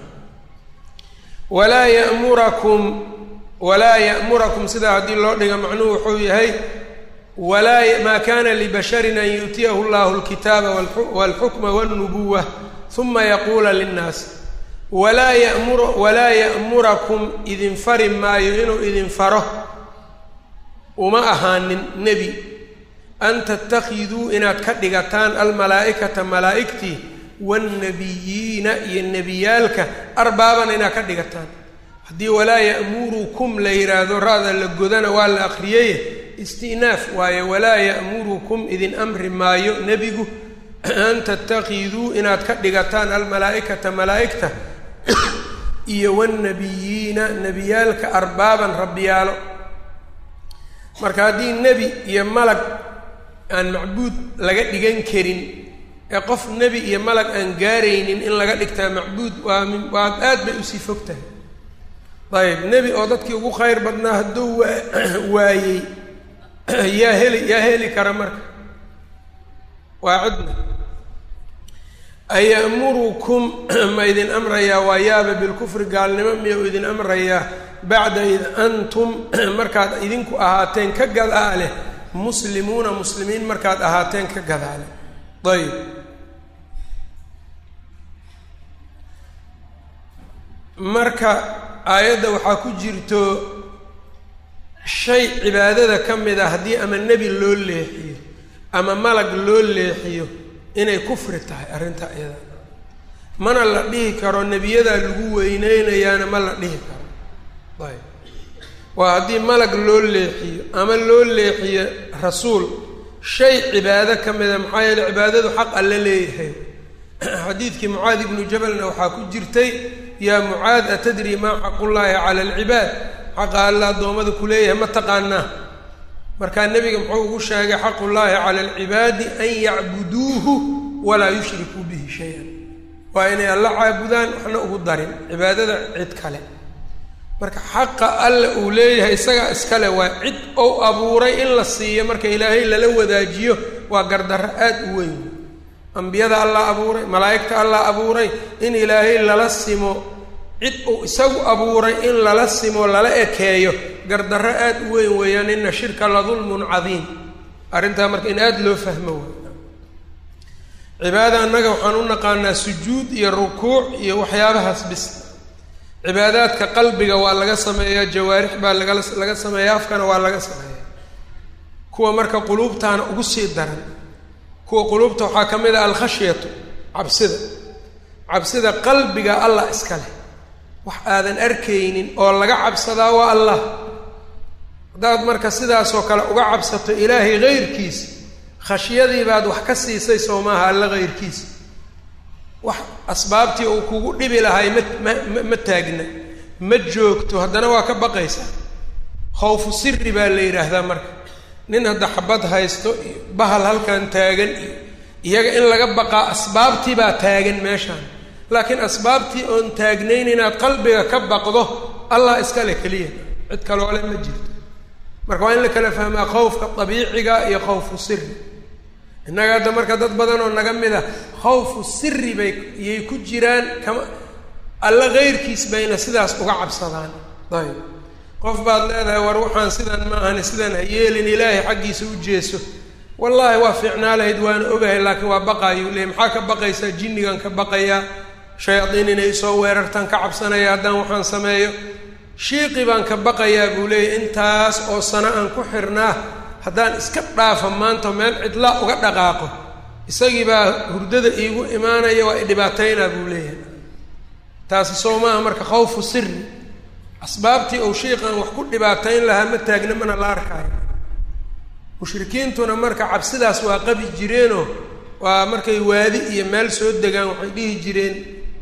walaa yamurakum walaa ya'murakum sidaa haddii loo dhiga macnuhu wuxuu yahay walaa maa kana libasharin an yu'tiyahu llahu alkitaaba walxukma walnubuwa uma yaquula linnaas walaa yamur walaa ya'murakum idin fari maayo inuu idin faro uma ahaanin nebi an tattakhiduu inaad ka dhigataan almalaa'ikata malaa'igtii waannabiyiina iyo nebiyaalka arbaaban inaad ka dhigataan haddii walaa ya'murukum la yidhaahdo ra-da la godana waa la akhriyey isti'naaf waaye walaa ya'murukum idin amri maayo nebigu an tattakhiduu inaad ka dhigataan almalaa'ikata malaa'igta iyo waannabiyiina nebiyaalka arbaaban rabbiyaalo marka haddii nebi iyo malag aan macbuud laga dhigan karin ee qof nebi iyo malag aan gaaraynin in laga dhigtaa macbuud waa min waa aad bay usii fog tahay ayib nebi oo dadkii ugu khayr badnaa hadduu waa waayey yaa heli yaa heli kara marka waa cidna ayamurukum ma idin amrayaa waa yaaba bilkufri gaalnimo miyau idin amrayaa bacda id antum markaad idinku ahaateen ka gadaale muslimuuna muslimiin markaad ahaateen ka gadaale ayib marka aayadda waxaa ku jirto shay cibaadada ka mid a haddii ama nebi loo leexiyo ama malag loo leexiyo inay kufri tahay arrinta iyada mana la dhihi karo nebiyadaa lagu weyneynayaana ma la dhihi karo ayb waa haddii malag loo leexiyo ama loo leexiyo rasuul shay cibaado ka mida maxaa yeele cibaadadu xaq alla leeyahay xadiidkii mucaad ibnu jabalna waxaa ku jirtay yaa mucaad atadri maa xaqullaahi cala alcibaad xaqa alla addoommada ku leeyahay ma taqaanaa markaa nebiga muxuu ugu sheegay xaqullaahi cala alcibaadi an yacbuduuhu walaa yushrikuu bihi shay-an waa inay alla caabudaan waxna ugu darin cibaadada cid kale marka xaqa alla uu leeyahay isagaa iskale waa cid ou abuuray in la siiyo marka ilaahay lala wadaajiyo waa gardarro aad u weyn ambiyada allah abuuray malaa'igta allah abuuray in ilaahay lala simo cid uu isagu abuuray in lala simo lala ekeeyo gardarro aad u weyn weeyaan ina shirka la dulmun cadiim arrintaa marka in aada loo fahmo way cibaada annaga waxaan u naqaanaa sujuud iyo rukuuc iyo waxyaabahaas bis cibaadaadka qalbiga waa laga sameeyaa jawaarix baa lagala laga sameeyaa afkana waa laga sameeyaa kuwa marka quluubtaana ugu sii daran kuwa quluubta waxaa ka mid ah alkhashyatu cabsida cabsida qalbiga allah iska leh wax aadan arkaynin oo laga cabsadaa waa allah haddaad marka sidaasoo kale uga cabsato ilaahay hayrkiisa khashyadii baad wax ka siisay soo maaha alla hayrkiisa wax asbaabtii uu kugu dhibi lahay ma ma ma taagna ma joogto haddana waa ka baqaysaa khawfu siri baa la yidhaahdaa marka nin hadda xabad haysto iyo bahal halkan taagan iyo iyaga in laga baqaa asbaabtii baa taagan meeshaan laakiin asbaabtii oon taagnayn inaad qalbiga ka baqdo allah iskale keliya cid kaloo le ma jirto marka waa in la kala fahmaa khawfka dabiiciga iyo khawfu siri innaga hadda marka dad badan oo naga mid a khawfu siri bay iyay ku jiraan kama alla keyrkiis bayna sidaas uga cabsadaan ayb qof baad leedahay war waxaan sidan ma ahani sidan ha yeelin ilaahay xaggiisa u jeeso wallaahi waa fiicnaa lahayd waana ogahay laakiin waa baqaayuu leey maxaa ka baqaysaa jinnigan ka baqayaa shayaadiin inay soo weerartaan ka cabsanaya haddaan waxaan sameeyo shiiqi baan ka baqayaa buu leeyahy intaas oo sano aan ku xirnaa haddaan iska dhaafa maanta meel cidlaa uga dhaqaaqo isagii baa hurdada iigu imaanaya waa idhibaataynaa buu leeyahay taasi soo maaha marka khawfu siri asbaabtii ou shiiqan wax ku dhibaatayn lahaa ma taagna mana la arkaayo mushrikiintuna marka cabsidaas waa qabi jireenoo waa markay waadi iyo meel soo degaan waxay dhihi jireen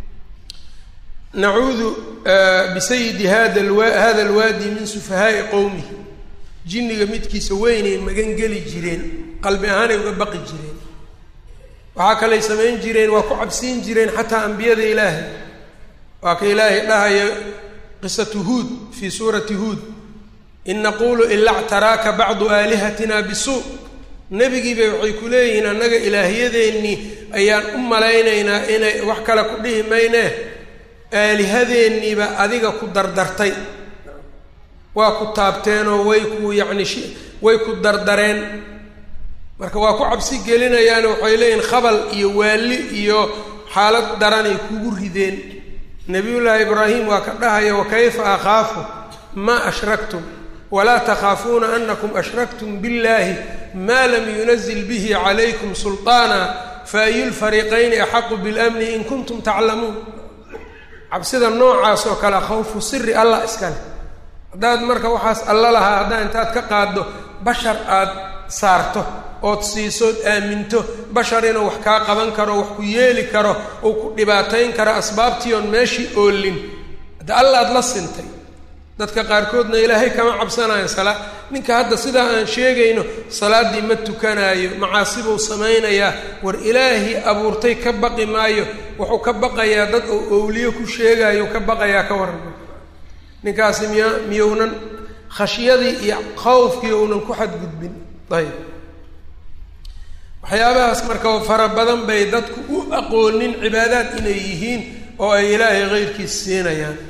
nacuudu bisayidi hada lwa hada alwaadi min sufahaa'i qowmihi jinniga midkiisa weynay magan geli jireen qalbi ahaanay uga baqi jireen waxaa kalay samayn jireen waa ku cabsiin jireen xataa ambiyada ilaahay waa ka ilaahay dhahaya qisatu huud fii suurati huud in naqulu ila ctaraaka bacdu aalihatina bisuu nebigiibay waxay ku leeyihiin annaga ilaahyadeennii ayaan u malaynaynaa inay wax kale ku dhihi maynee aalihadeeniiba adiga ku dardartay waa ku taabteenoo way ku yacni shi way ku dardareen marka waa ku cabsi gelinayaan waxay leeyihin khabal iyo waalli iyo xaalad daranay kugu rideen nabiyullaahi ibraahim waa ka dhahaya wakayfa akhaafu maa ashraktum walaa takhaafuuna anakum ashraktum biاllahi maa lam yunazil bihi calaykum sulطaana faayu lfariiqayni axaqu biاlamni in kuntum taclamuun cabsida noocaas oo kale khawfu siri allah iskale haddaad marka waxaas alla lahaa haddaa intaad ka qaaddo bashar aad saarto ood siisood aaminto bashar inuu wax kaa qaban karo wax ku yeeli karo uu ku dhibaatayn karo asbaabtii oon meeshii oolin hadda allaad la sintay dadka qaarkoodna ilaahay kama cabsanayo salaa ninka hadda sidaa aan sheegayno salaaddii ma tukanaayo macaasibuu samaynayaa war ilaahii abuurtay ka baqi maayo wuxuu ka baqayaa dad oo owliyo ku sheegaayo ka baqayaa ka warrama ninkaasi miya miyounan khashyadii iyo khawfkii ounan ku xadgudbin ayb waxyaabahaas marka fara badan bay dadku u aqoonin cibaadaad inay yihiin oo ay ilaahay keyrkiis siinayaan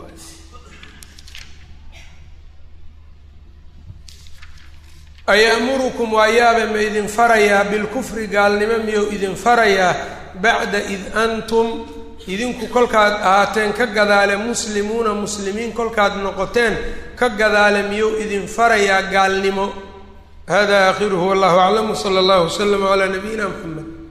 aya'murukum waa yaabe ma idin farayaa bilkufri gaalnimo miyou idin farayaa bacda id antum idinku kolkaad ahaateen ka gadaale muslimuuna muslimiin kolkaad noqoteen ka gadaale miyou idin farayaa gaalnimo hada aakhiruhu wallahu aclam wsala allahu waslama calaa nabiyina mxamed